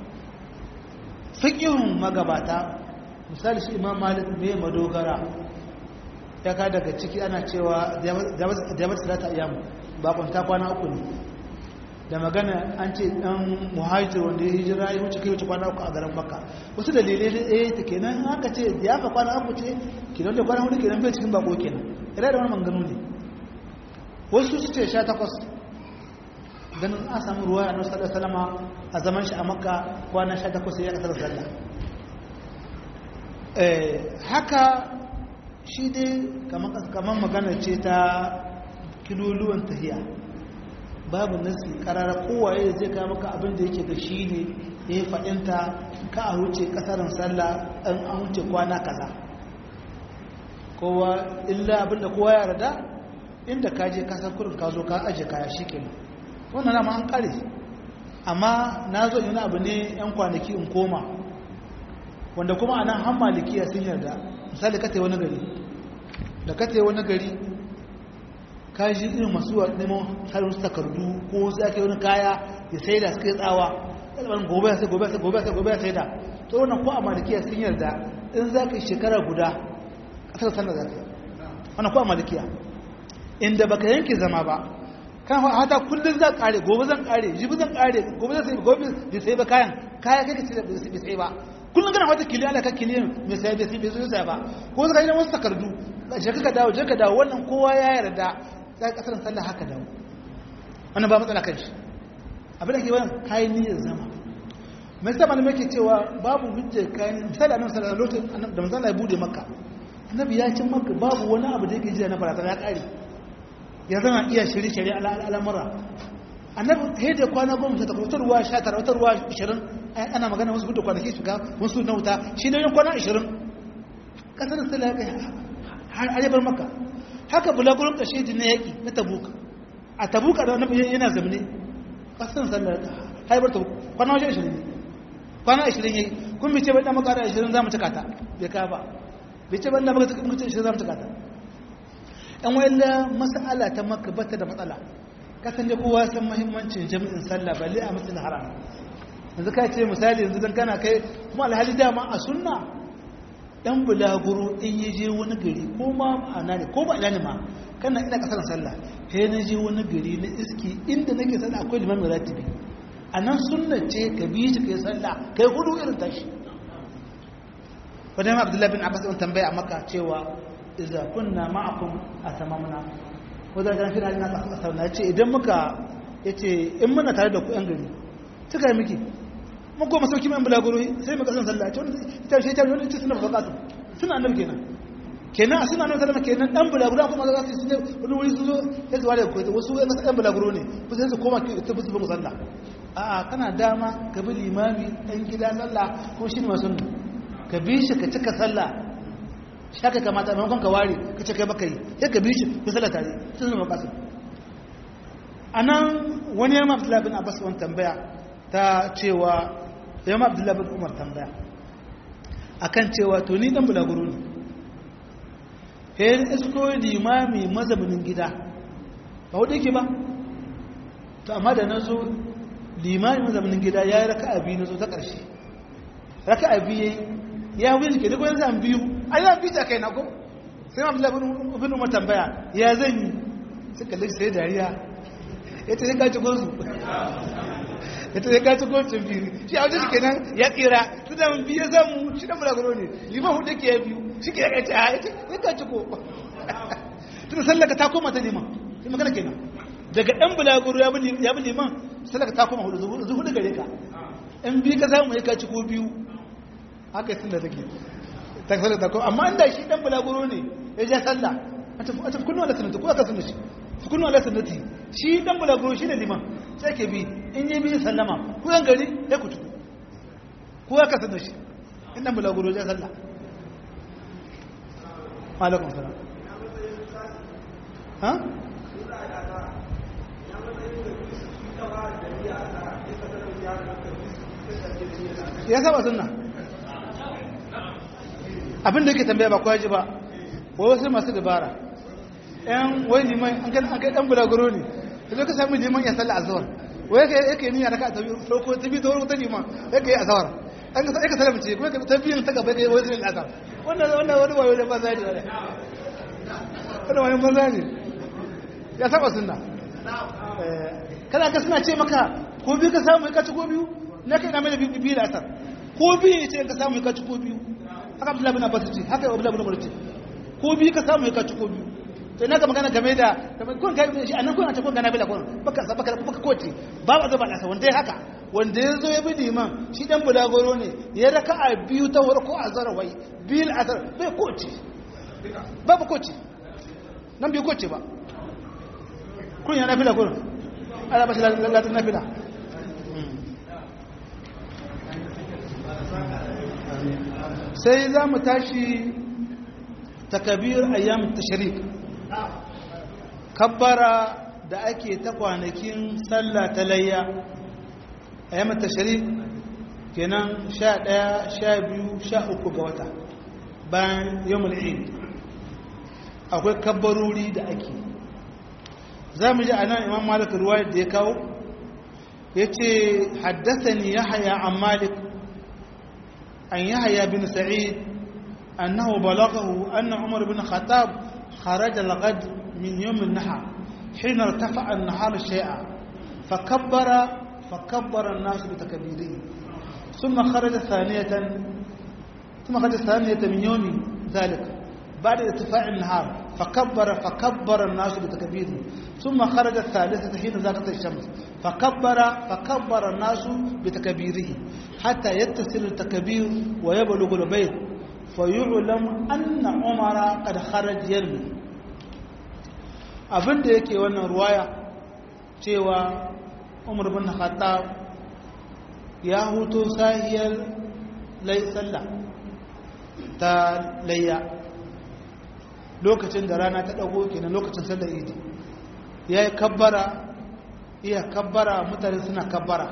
fiqhun magabata misali shi imam malik me madogara ya ka daga ciki ana cewa jabat salata ayyam ba kwanta kwana uku ne da magana an ce dan muhajir wanda ya hijira ya wuce kai wuce kwana uku a garin makka wasu dalilai da eh ta kenan haka ce ya fa kwana uku ce kenan da kwana hudu kenan bai cikin bako kenan ira da wani manganu ne wasu su ce sha takwas ganin an samu ruwa a nasu da salama a zaman shi a makka kwana sha takwas ya kasar sallah haka shi dai kamar magana ce ta kiloluwan tahiya babu nasi karara kowaye zai kawo maka abin da yake da shi ne ya yi faɗinta ka a wuce kasarin sallah an an wuce kwana kaza kowa illa abin da kowa ya rada inda ka je kasar kurin ka zo ka aje kaya shi kenan wannan nama an kare amma na zo yana abu ne yan kwanaki in koma wanda kuma anan han malikiya sun yarda misali ka wani gari da ka wani gari ka ji irin masu neman harin su takardu ko su ake wani kaya ya sai da suka yi tsawa ɗalibin gobe ya sai gobe ya sai gobe ya sai gobe ya sai da to wannan ko a malikiya sun yarda in za ka yi shekara guda ƙasar sallar za ka yi wannan ko a malikiya inda baka yanke zama ba kan hata kullum zan kare gobe zan kare jibi zan kare gobe zan sai gobe bai sai ba kayan kaya kai ka ce bai sai ba kullum kana wata kiliya da ka kiliya mai sai bai sai bai sai ba ko zaka yi wasu takardu je ka dawo je ka dawo wannan kowa ya yarda sai kasar sallah haka dawo wannan ba matsala kan shi abin da ke wannan kayan niyyar zama mai sa malamai ke cewa babu hujja kayan misali annabi sallallahu alaihi wasallam da manzo Allah ya bude makka annabi ya cin makka babu wani abu da yake jira na barazana ya kare ya zama iya shirye shirye al'amura annabi sai da kwana goma ta wata ruwa sha tara wata ruwa ishirin ana magana wasu hudu kwanaki shiga wasu na wuta shi ne kwana ishirin kasar sallah ya kai har arebar maka haka bulagurin ƙashe na yaƙi na tabuka a tabuka da annabi yana zamane kasar sallah haibar ta kwana wajen ishirin ne kwana ashirin yayi kun bice bai dan makara ashirin za mu cika ta bai ka ba bice bai dan makara ashirin za mu cika ta ɗan wayalla mas'ala ta maka bata da matsala kasan da kowa san muhimmancin jami'in sallah balle a masjidil haram yanzu ka ce misali yanzu dan kana kai kuma alhali dama a sunna dan bulaguro in yi je wani gari ko ma ana ne ko ba ina ne ma kana ina kasar sallah he na je wani gari na iski inda nake sallah akwai limamin ratibi a nan sunna ce ka bi shi kai sallah kai hudu irin tashi wadda abdullahi bin abbas ɗin tambaya a maka cewa iza kunna ma'akum a tamamna wadda ga fi halin na ƙasar na ce idan muka ya ce in muna tare da ku yan gari suka yi miki mun goma sauki mai bulaguro sai mu kasan sallah ita ce ta wani ce suna baka suna annabi kenan kenan a suna nan sallama kenan dan bulaguro kuma za su yi wani wuri su zo ya zuwa da koyi wasu yan bulaguro ne ku sai su koma ta bisu ba sallah a'a kana dama ka bi limami ɗan gida sallah ko shi ne masu ka bi shi ka cika sallah shaka kamata a maimakon ka ware ka ce kai baka yi sai ka bi shi ku sallah tare sun zama kasu a nan wani yamma abdullahi bin abbas wani tambaya ta cewa yamma abdullahi bin umar tambaya akan cewa to ni dan bulaguro ne he isko limami mazaunin gida ba wadda yake ba to amma da na zo limanin zamanin gida ya yi raka abi na zo ta ƙarshe raka abi ya yi ya wuce ke duk wani zan biyu a yi biyu ta kai na ko sai ma abdullahi bin umar tambaya ya zan yi sai kalli sai dariya ya ce sai kaci gosu ya ce sai kaci gosu biyu shi a wajen shi kenan ya tsira su da biyu ya samu shi da mulaguro ne liman hudu ke ya biyu shi ke ya kaci a ya ce sai kaci ko tun sallaka ta koma ta liman sai magana kenan daga ɗan bulaguro ya bi liman salaka ta kuma hudu zuhu da gare ka in bi ka samu ya kaci ko biyu haka yi da take ta salaka ta kuma amma inda shi ɗan bulaguro ne ya ja sallah a tafi kunnu ala sanati ko aka sunna shi fi kunnu ala sanati shi ɗan bulaguro shi ne liman sai ke bi in yi biyu sallama ko yan gari ya kutu ko aka sunna shi in ɗan bulaguro ya sallah alaikum salam ha ya saba sunna abinda yake tambaya ba kwaji ba wa wasu masu dabara yan wai liman an kan an kai dan bulaguro ne sai ka sami liman ya salla azhar wai yake yake niyya raka ta biyu farko ta biyu ta farko ta liman yake yi azhar an ka sai ka sallama ce kuma ta biyun ta gaba kai wai sai azhar wannan wannan wani wayo da banza ne wannan wani banza ne ya saba sunna kana ka suna ce maka ko biyu ka samu ka ci ko biyu na kai na mai da biyu da asar ko biyu ya ce ka samu ka ci ko biyu haka abdullahi bin abbas ce haka abdullahi bin umar ce ko biyu ka samu ka ci ko biyu to ina ka magana game da kun kai shi anan kun a ce kun gana bila kun baka baka baka kote ba ba zaba nasa wanda ya haka wanda ya zo ya bi liman shi dan bulagoro ne ya raka a biyu ta warko a zarawai biyu asar bai kote ba ba kote nan bai kote ba kun yana bila kun ala bashi latin na bila sai za mu tashi takabir ayyam tashrik kabbara da ake ta kwanakin sallah ta layya ayyam tashrik kenan sha ɗaya sha biyu sha uku ga wata bayan yamul eid akwai kabbarori da ake za mu ji a nan imam malik ruwayar da ya kawo ya ce haddasa ni ya haya an malik عن يحيى بن سعيد أنه بلغه أن عمر بن الخطاب خرج الغد من يوم النحر حين ارتفع النهار شيئا فكبر فكبر الناس بتكبيره ثم خرج ثانية ثم خرج ثانية من يوم ذلك بعد ارتفاع النهار فكبر فكبر الناس بتكبيره ثم خرج الثالثة حين زاغت الشمس فكبر فكبر الناس بتكبيره حتى يتصل التكبير ويبلغ البيت فيعلم أن عمر قد خرج يرمي abin da yake wannan ruwaya cewa umar bin khattab ya huto sahiyar lai sallah ta layya lokacin da rana ta dago kenan lokacin sallar idi ya yi kabbara iya kabbara mutane suna kabbara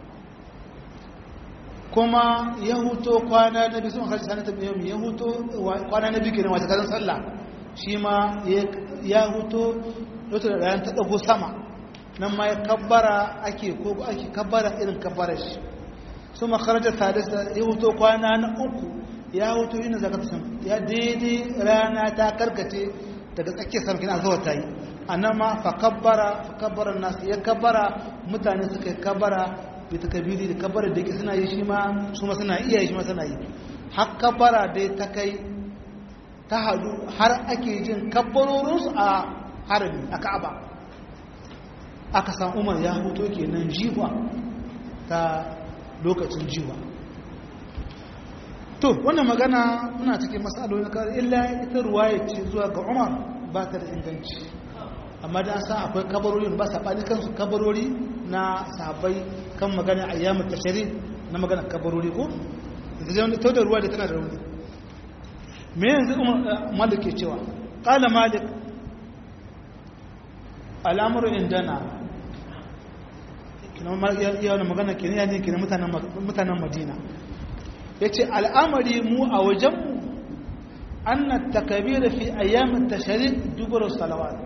kuma ya huto kwana na biyu sun harshe sanata biyu ya huto kwana na biyu kenan wata kazan sallah shi ma ya huto lokacin da rana ta dago sama nan ma ya kabbara ake ko ake kabbara irin kabbarar shi su makarajar sadista ya huto kwana na uku ya huto yin zaka ta ya daidai rana ta karkace daga tsakiyar sarkin azuwa ta yi a nan ma fa kabbara fa kabbara nasu ya kabbara mutane suka yi kabbara bai ta kabiri da kabbara da ke suna yi shi ma su ma suna iya yi shi ma suna yi har kabbara dai ta kai ta hadu har ake jin kabbarorinsu a harami a ka'aba aka san umar ya huto kenan jiwa ta lokacin jiwa to wannan magana muna cikin matsaloli na kare illa ita ruwaya ce zuwa ga umar ba ta da inganci amma da sa akwai kabarori ba saɓani kansu kabarori na sahabbai kan magana a yamin tashari na magana kabarori ko ta da ruwa da tana da rauni me yanzu umar malik ke cewa ƙala malik al'amurin indana yana magana ke ne yanzu ke mutanen madina ya ce al'amari mu a wajenmu an na takabira fi ayyamin tasharik dubarar salawat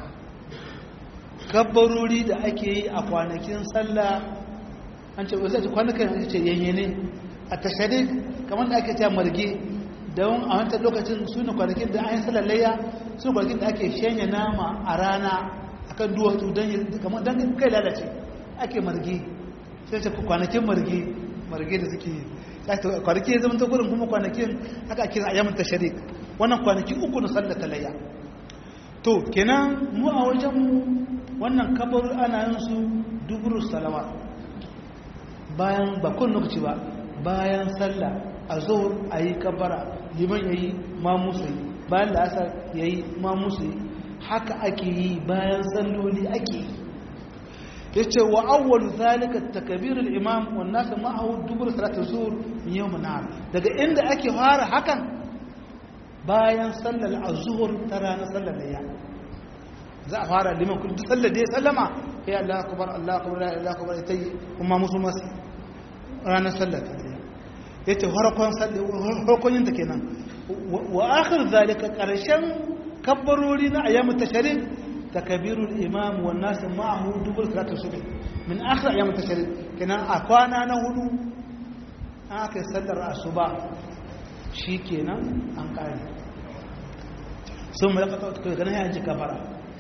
kabbarori da ake yi a kwanakin sallah an ce wasu kwanakan ce yanyane a tasharik kamar da ake cewa marge don a wancan lokacin su ne kwanakin da an yi sallar layya su kwanakin da ake shanya nama a rana akan duwatsu don kai lalace ake marge sai ce kwanakin marge marge da suke yi kwanaki ya zama ta gudun kuma kwanakin aka kira a yamin tasharik wannan kwanaki uku na sallar talayya to kenan mu a wajenmu wannan kabar ana yin su duburu salawa bayan bakon lokaci ba bayan sallah a zuhur a yi kabara liman ya yi mamusu yi bayan da asar ya yi mamusu yi haka ake yi bayan salloli ake yi ya ce wa awwalu zalika takbirul imam wan nas ma'ahu dubur salatu zuhr min yawm an daga inda ake fara hakan bayan sallar az-zuhr ta ranar sallar layya za a fara liman kun duk sallar da ya sallama ya Allah akbar Allah akbar la ilaha akbar tayi kuma musu mas ranar sallar ta layya yace farkon sallar farkon yin ta kenan wa akhir zalika karshen kabbarori na ayyamut tashrik تكبير الإمام والناس معه دبر صلاة الصبح من آخر أيام التشريق كنا أكوانا نهدو آخر سلر الصباح شي كنا أنقاني ثم يقطع كنا يجي كفارة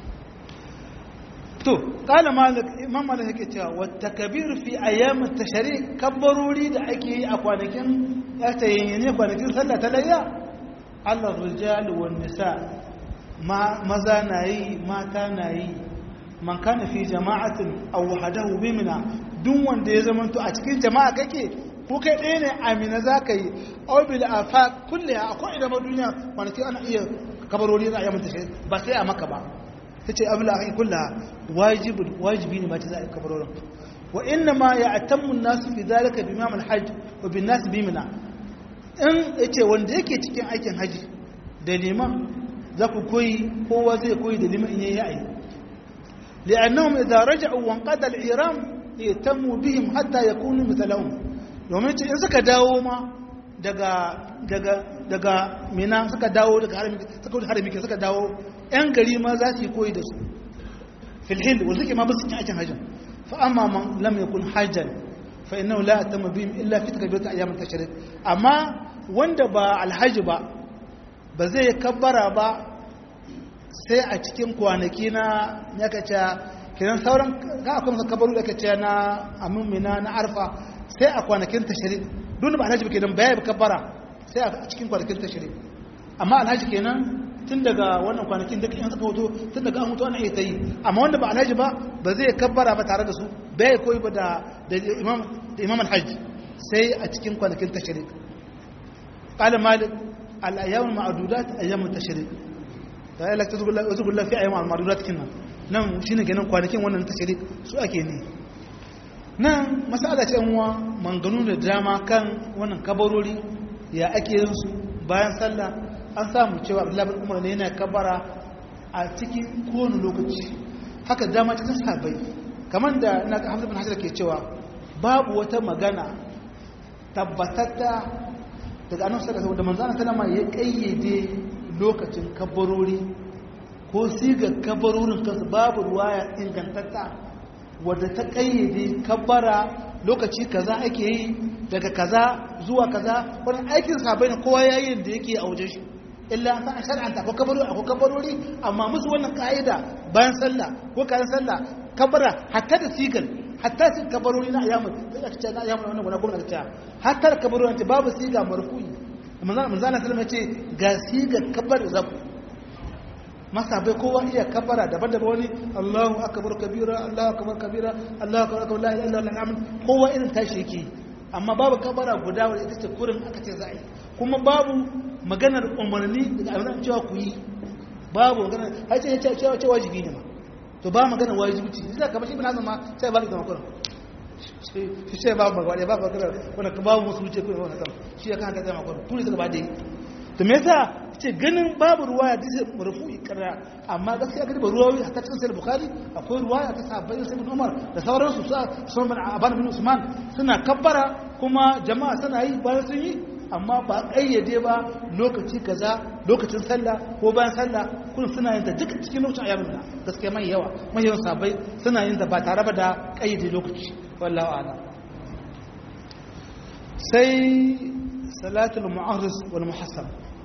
تو قال مالك إمام مالك كتاب والتكبير في أيام التشريق كبروا لي da ake yi a kwanakin ya ta yayyane kwanakin sallah ta layya Allah rijal wan nisa maza na yi mata na yi man kana fi jama'atin aw wahdahu bimina duk wanda ya zama to a cikin jama'a kake ko kai ɗaya ne amina zaka yi aw bil afaq kulli akwai idan duniya kwanaki ana iya kabarori za a yi mata ba sai a maka ba tace abul akhi kullaha wajibun wajibi ne ma ta za a yi kabarorin wa inna ma ya'tammu an-nas fi dhalika bi imam al-hajj wa bin nas bimina in yace wanda yake cikin aikin haji da liman za ku koyi kowa zai koyi da liman in yayi li'annahum idza raja'u wa qada al-iram yatammu bihim hatta yakunu mithlahum domin in suka dawo ma daga daga daga mina suka dawo daga harami suka wuce harami suka dawo yan gari ma za su yi koyi da su fil hil wanda suke ma ba su cikin aikin hajjin fa amma man lam yakun hajjan fa innahu la yatammu bihim illa fi takbirati ayyam at-tashrik amma wanda ba alhaji ba ba zai kabbara ba sai a cikin kwanaki na ya kace kiran sauran ga akwai masa kabaru da kace na amumina na arfa sai a kwanakin tashri duk ba alhaji kenan baya ba kabbara sai a cikin kwanakin tashri amma alhaji kenan tun daga wannan kwanakin duk in suka hoto tun daga an hoto ana iya ta yi amma wanda ba alhaji ba ba zai kabbara ba tare da su bai koyi ba da imam da imam alhaji sai a cikin kwanakin tashrik qala malik al ayyam al ma'dudat ayyam al tashrik ta yi lakta zugulla fi ayyam al ma'dudat kinnan nan shine kenan kwanakin wannan tashrik su ake ne nan masala ce uwa manganu da dama kan wannan kabarori ya ake yin su bayan sallah an samu cewa abdullahi bin umar ne yana kabara a cikin kowane lokaci haka dama cikin sabai kamar da na hamza bin hajar ke cewa babu wata magana tabbatatta daga annabi sallallahu da manzo sallama ya kayyade lokacin kabarori ko sigar kabarorin kansu babu ruwaya ingantatta wadda ta kayyade kabara lokaci kaza ake yi daga kaza zuwa kaza wani aikin sabai ne kowa yayin da yake a wajen shi illa an san shar'anta ko kabarori ko kabarori amma musu wannan ka'ida bayan sallah ko kayan sallah kabara hatta da sigal hatta su kabarori na ayyamu sai aka ce na ayyamu wannan gona gwamnati ta hatta da kabarori ta babu siga marfu'i manzo manzo Allah sallallahu ce ga sigar kabar zaku masa bai kowa iya kabara daban-daban wani Allahu akbar kabira Allahu akbar kabira Allahu akbar akbar la ilaha illallah kowa irin tashi yake amma babu kabara guda wadda ita ce kurin aka ce za a yi kuma babu maganar umarni daga abin cewa ku yi babu maganar har ce cewa ce wajibi ne ma to ba maganar wajibi ce zai kamar shi bin hazan ma sai ba da zama kurin shi ce babu magana babu maganar wanda ka babu musu wuce kurin wani sama shi ya kan haka zama kurin kuri suka ba da yi to me yasa ce ganin babu ruwaya da sai marfu'i karra amma gaskiya gari ba ruwayoyi a cikin sahih bukhari akwai ruwaya ta sahabbai sai ibn umar da sauransu su sun bin aban bin usman suna kabbara kuma jama'a suna yi bayan sun yi amma ba kayyade ba lokaci kaza lokacin sallah ko bayan sallah kun suna yin ta duka cikin lokacin ayyamin da gaskiya mai yawa mai yawan sahabbai suna yin ta ba tare ba da kayyade lokaci wallahu a'lam sai salatul mu'arris wal muhassab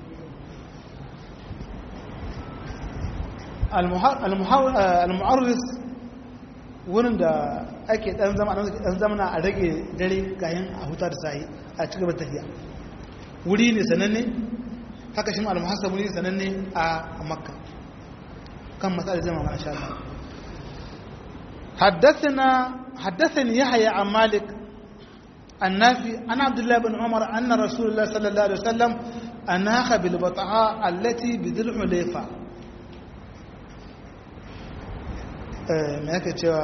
al-mu'arris wurin da ake dan zama dan zamana a rage dare kayan a huta da sahi a cikin tafiya wuri ne sananne haka shi al-muhassab wuri sananne a makka kan matsalar zama ma insha Allah حدثنا حدثني يحيى عن مالك النافي عن عبد الله بن عمر أن رسول الله صلى الله عليه وسلم أناخ بالبطحاء التي بذي الحليفة ما يكتشف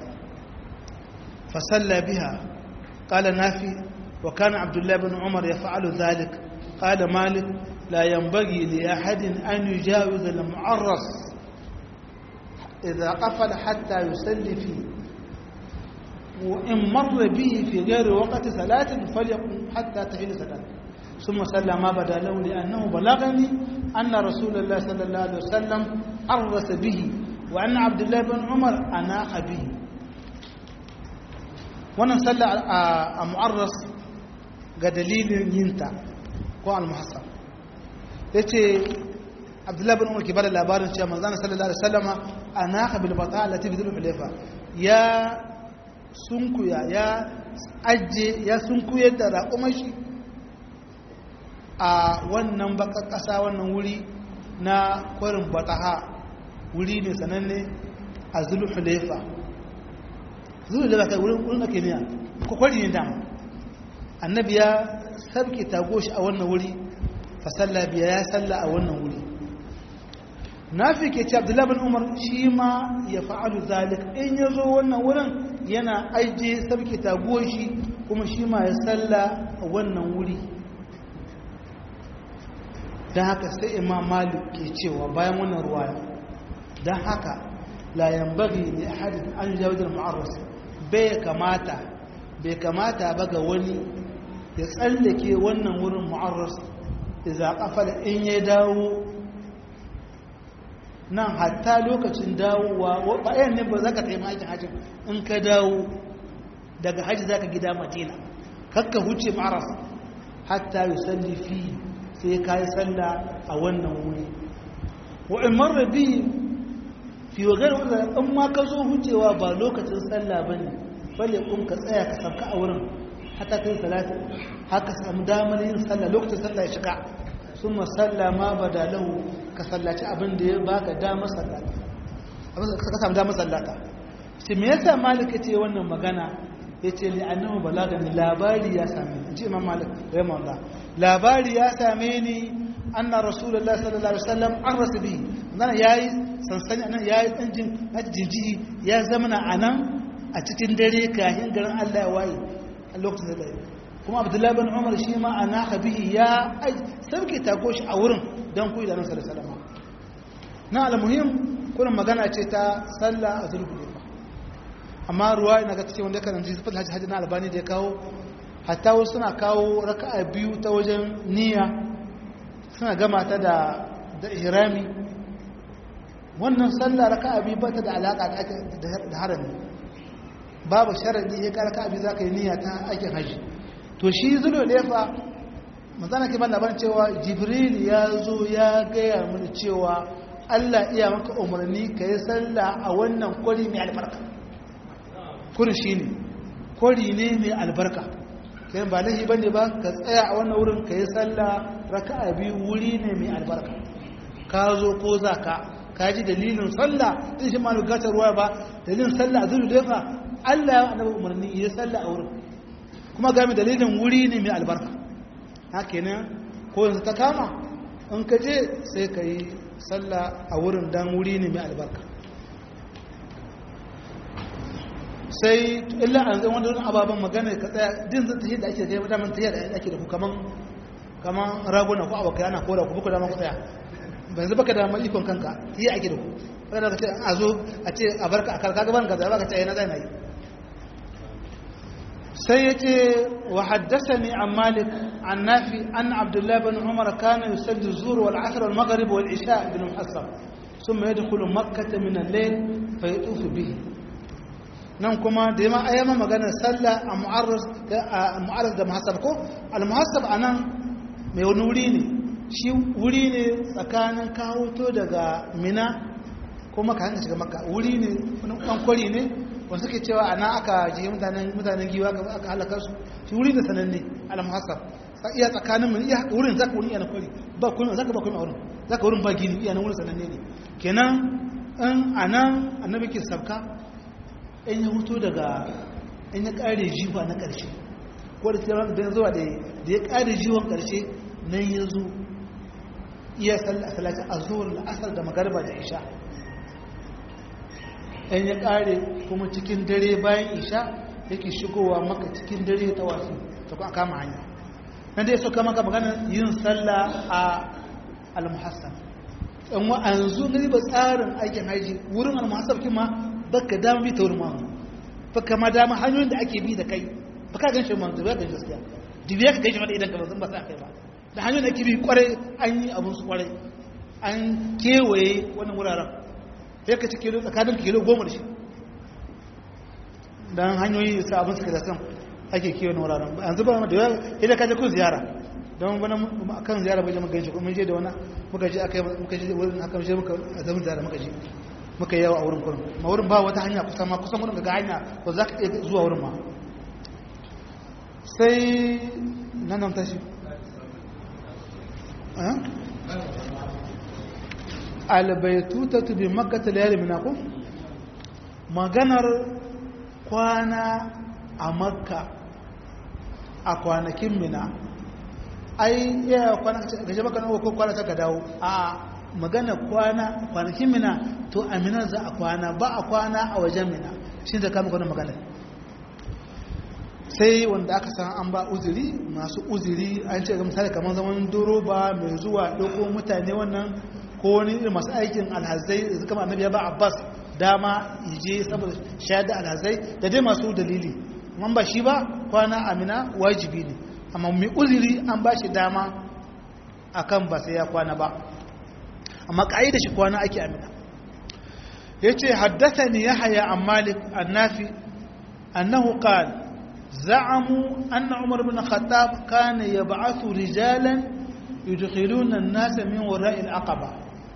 فصلى بها قال نافي وكان عبد الله بن عمر يفعل ذلك قال مالك لا ينبغي لأحد أن يجاوز المعرس إذا قفل حتى يصلي فيه وإن مر به في غير وقت صلاة فليقم حتى تحل صلاة ثم صلى ما بدا له لأنه بلغني أن رسول الله صلى الله عليه وسلم عرس به وأن عبد الله بن عمر أناخ به wannan sallah a mu'arras ga dalilin yinta ko al-muhassab yace abdullahi bin umar ke bada labarin cewa manzana sallallahu alaihi wasallama anaka bil bata allati bi dhul hulayfa ya sunkuya ya ajje ya sunkuyar da raƙumar shi a wannan baka ƙasa wannan wuri na kwarin bataha wuri ne sananne a dhul hulayfa dhul hulayfa kai wurin wurin ake niya ko kwari ne dama annabi ya sabke tagoshi a wannan wuri fa salla biya ya salla a wannan wuri nafi ke ce abdullahi bin umar shi ma ya fa'alu zalik in ya zo wannan wurin yana aije sabke taguwar shi kuma shi ma ya salla a wannan wuri don haka sai imam malik ke cewa bayan wannan ruwaya don haka layan bagi ne a hadin an jawajin ma'arras bai kamata bai kamata ba ga wani ya tsallake wannan wurin ma'arras idan kafa in ya dawo nan hatta lokacin dawowa bayan ne ba za ka taimaka aikin hajji in ka dawo daga hajji za ka gida madina kakka huce maras hatta yi salli fi sai ka yi salla a wannan wuri wa'in marar bi fi wagar wadda in ma ka zo hucewa ba lokacin salla ba ne balle kun ka tsaya ka sauka a wurin hata kai salatin haka samu damar yin salla lokacin salla ya shiga sun masalla ma ba da lahu ka sallaci abin da ya baka damar sallata abin da ka samu damar sallata shi me yasa malik ya ce wannan magana ya ce li annahu balagani labari ya same ni ji imam malik rahimahullah labari ya same ni anna rasulullahi sallallahu alaihi wasallam an rasubi nan yayi sansani anan yayi dan jin jinjiji ya zamana anan a cikin dare kahin garin Allah ya waye a lokacin da dare kuma abdullahi bin umar shi ma ana bihi ya sarki tako shi a wurin don kuyi da nan sallallahu alaihi wasallam na almuhim kullum magana ce ta sallah a zulhulaifa amma ruwa ina ga cikin wanda kan ji sifat hajji hajji na albani da ya kawo hatta wasu suna kawo raka'a biyu ta wajen niyya suna gama ta da da ihrami wannan sallah raka'a biyu ba ta da alaka da harami babu sharadi ya ka raka'a biyu zaka yi niyya ta aikin hajji to shi zulhulaifa manzana ke ban labarin cewa jibril ya zo ya gaya mini cewa allah iya maka umarni ka yi sallah a wannan kwari mai albarka kuri shi ne kwari ne mai albarka kayan ba lahi ba ne ba ka tsaya a wannan wurin ka yi sallah raka a biyu wuri ne mai albarka ka zo ko za ka ka ji dalilin sallah din shi ma bukatar ruwa ba dalilin sallah a zuru defa allah ya annabi umarni ya sallah a wurin kuma ga mai dalilin wuri ne mai albarka haka ne ko yanzu ta kama in ka je sai ka yi sallah a wurin dan wuri ne mai albarka sai illa an zai wanda wani ababen magana ka tsaya din zai tafiye da ake da kai daman tafiye da ake da ku kaman kaman raguna ko abokai ana kora ku buku dama ku tsaya ban zuba ka da mai ikon kanka yi ake da ku kada ka ce a zo a ce a barka a karka gaban ka zaba ka ce na zai na yi sai ya ce wa haddasa ne an malik an nafi an abdullahi bin umar kana yusalli zuwa wal asr wal maghrib wal isha bin muhassab ثم يدخل مكة من الليل فيطوف به nan kuma da yamma ayyama maganar sallah a mu'arras da muhassab ko al-muhassab anan mai wani wuri ne shi wuri ne tsakanin kawoto daga mina ko maka hanyar shiga maka wuri ne wani ɗan kwari ne wanda suke cewa ana aka ji mutanen giwa aka halaka su shi wuri ne sananne al-muhassab iya tsakanin mu iya wurin zaka wurin iya na kwari ba kuma zaka ba kuma wurin zaka wurin ba gini iya na wurin sananne ne kenan in anan annabi ke sabka in ya hutu daga in ya kare jiwa na ƙarshe ko da tsirar da zuwa da ya kare jiwon ƙarshe nan ya zo iya salati a zuwar la'asar da magarba da isha in ya kare kuma cikin dare bayan isha yake shigowa maka cikin dare ta wasu ta kuma kama hanya nan dai suka maka magana yin sallah a al-muhassab in wa'anzu na ba tsarin aikin haji wurin al-muhassab kima baka dama bi ta wurin mamu baka ma dama hanyoyin da ake bi da kai baka gan shi manzo ya gan gaskiya dubiya ka gaji mata idan ka bazan ba sa kai ba da hanyoyin da ake bi kwarai an yi abun su kwarai an kewaye wannan wuraren sai ka ci kilo tsakanin kilo goma da shi dan hanyoyi sa abun suka da san ake kewaye wuraren yanzu ba da yawa idan ka je kun ziyara don wani kan ziyara bai je muka ganshi kuma je da wani muka je aka muka je wurin aka je muka zaman ziyara muka je muka yawa a wurin kurin ma wurin ba wata hanya kusan ma kusan wurin ga hanya ko za ka iya zuwa wurin ma sai nan nan tashi albaitu ta tubi makata layar minaku maganar kwana a makka a kwanakin mina ai iya kwana gaje maka na ko kwana ta ka dawo a magana kwana kwanakin mina to a mina za a kwana ba a kwana a wajen mina shi da kama kwanan magana sai wanda aka san an ba uzuri masu uzuri an ce ga misali kamar zaman doroba mai zuwa ɗauko mutane wannan ko wani irin masu aikin alhazai da suka annabi ya ba abbas dama je saboda shayar da alhazai da dai masu dalili amma ba shi ba kwana amina wajibi ne amma mai uzuri an ba shi dama akan ba sai ya kwana ba amma da shi kwana ake amina ya ce haddasa ne ya haya an malik annafi annahu qal za'amu anna umar bin khattab kana yab'athu rijalan yudkhiluna an-nasa min wara'i al-aqaba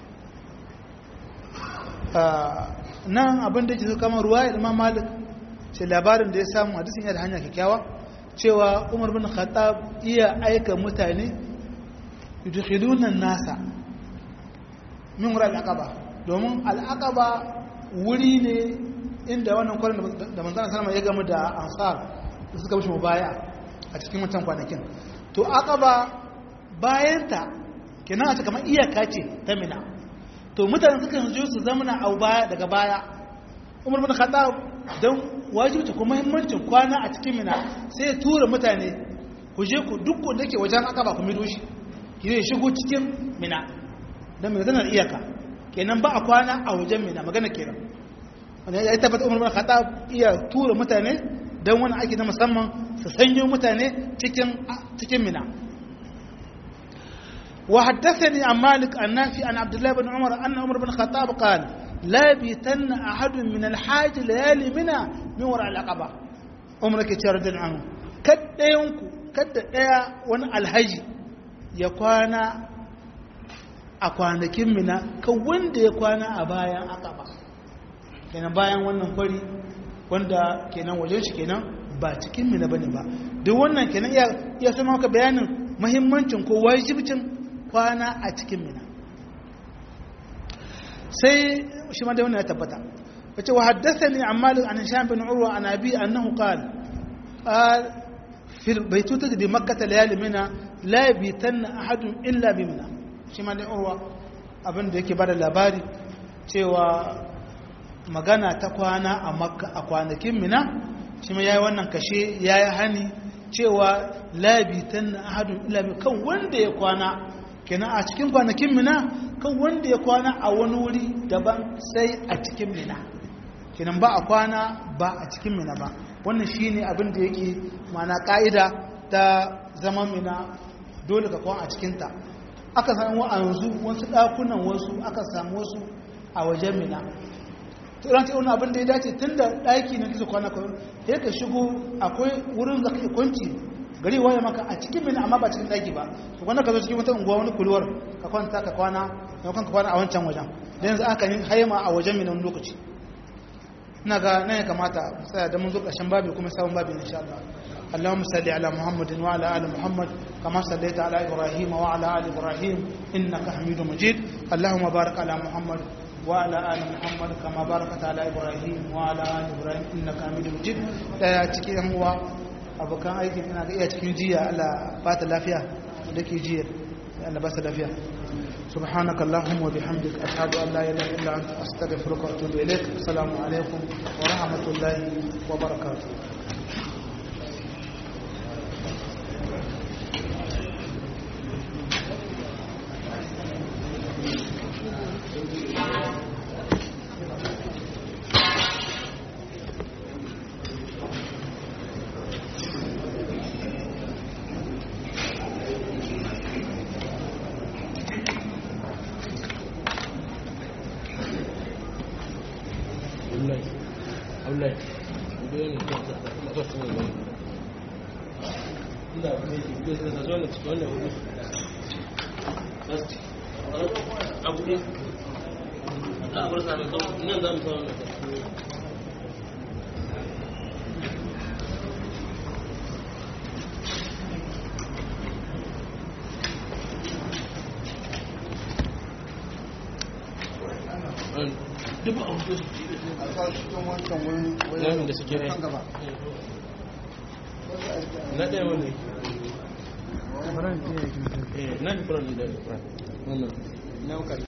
nan abin da ke kamar ruwa imam malik ce labarin da ya samu hadisin yana da hanya kyakkyawa cewa umar bin khattab iya aika mutane yudkhiluna an-nasa min wurin al'aqaba domin al'aqaba wuri ne inda wannan kwarin da manzana salama ya gamu da ansar da suka mishi mubaya a cikin wancan kwanakin to aqaba bayanta kenan a ce kamar iyaka ce ta mina to mutane suka zo su zamana a baya daga baya umar bin khattab don wajibta kuma muhimmancin kwana a cikin mina sai ya tura mutane ku je ku duk wanda ke wajen aqaba ku mido shi ki zai shigo cikin mina don mai zanar iyaka kenan ba a kwana a wajen mina magana kenan wanda ya tabbata umar bin khattab iya tura mutane don wani aiki na musamman su sanyo mutane cikin cikin mina وحدثني عن مالك النافي عن عبد الله بن عمر أن عمر بن الخطاب قال لا بيتن أحد من الحاج ليالي منا من وراء العقبة عمر كتير عنه كد ينكو كد يا ون الحج يكوانا أكوانكين منا كوند يكوانا أبايا عقبة kenan bayan wannan kwari wanda kenan wajen shi kenan ba cikin mina bane ba duk wannan kenan ya sama maka bayanin muhimmancin ko wajibcin kwana a cikin mina sai shi ma da wannan ya tabbata wace wa haddathani an malik an hisham bin urwa an abi annahu qala qal fi baytuta bi makkah layali mina la yabitanna ahadun illa bi mina shi ma da urwa abin da yake bada labari cewa magana ta kwana a makka a kwanakin mina shi ma yayi wannan kashe yayi hani cewa la yabitanna ahadun illa bi kan wanda ya kwana kenan a cikin kwanakin mina kan wanda ya kwana a wani wuri daban sai a cikin mina kenan ba a kwana ba a cikin mina ba wannan shine abin da yake mana ka'ida ta zama mina dole ka kwana a cikinta aka samu a yanzu wasu ɗakunan wasu aka samu wasu a wajen mina turan ce wani abin da ya dace tun da ɗaki na kisa kwana kawai ya ka shigo akwai wurin da kake kwanci gari waye maka a cikin mina amma ba cikin daki ba to wanda ka zo cikin wata unguwa wani kulwar ka kwanta ka kwana ka ka kwana a wancan wajen da yanzu aka yi haima a wajen mina wani lokaci ina ga nan ya kamata tsaya da mun zo ƙarshen babi kuma sabon babi insha Allah اللهم صل على محمد وعلى ال محمد كما صليت على ابراهيم وعلى ال ابراهيم انك حميد مجيد اللهم بارك على محمد وعلى ال محمد كما باركت على ابراهيم وعلى ال ابراهيم انك حميد مجيد da cikin uwa abokan aikin ina ga iya cikin jiya Allah ba ta lafiya da ke jiya Allah ba ta lafiya سبحانك اللهم وبحمدك أشهد أن لا إله إلا أنت أستغفرك وأتوب إليك السلام عليكم ورحمة الله وبركاته duk a hudu nan da suke rai na ɗaya wani na da furan da wannan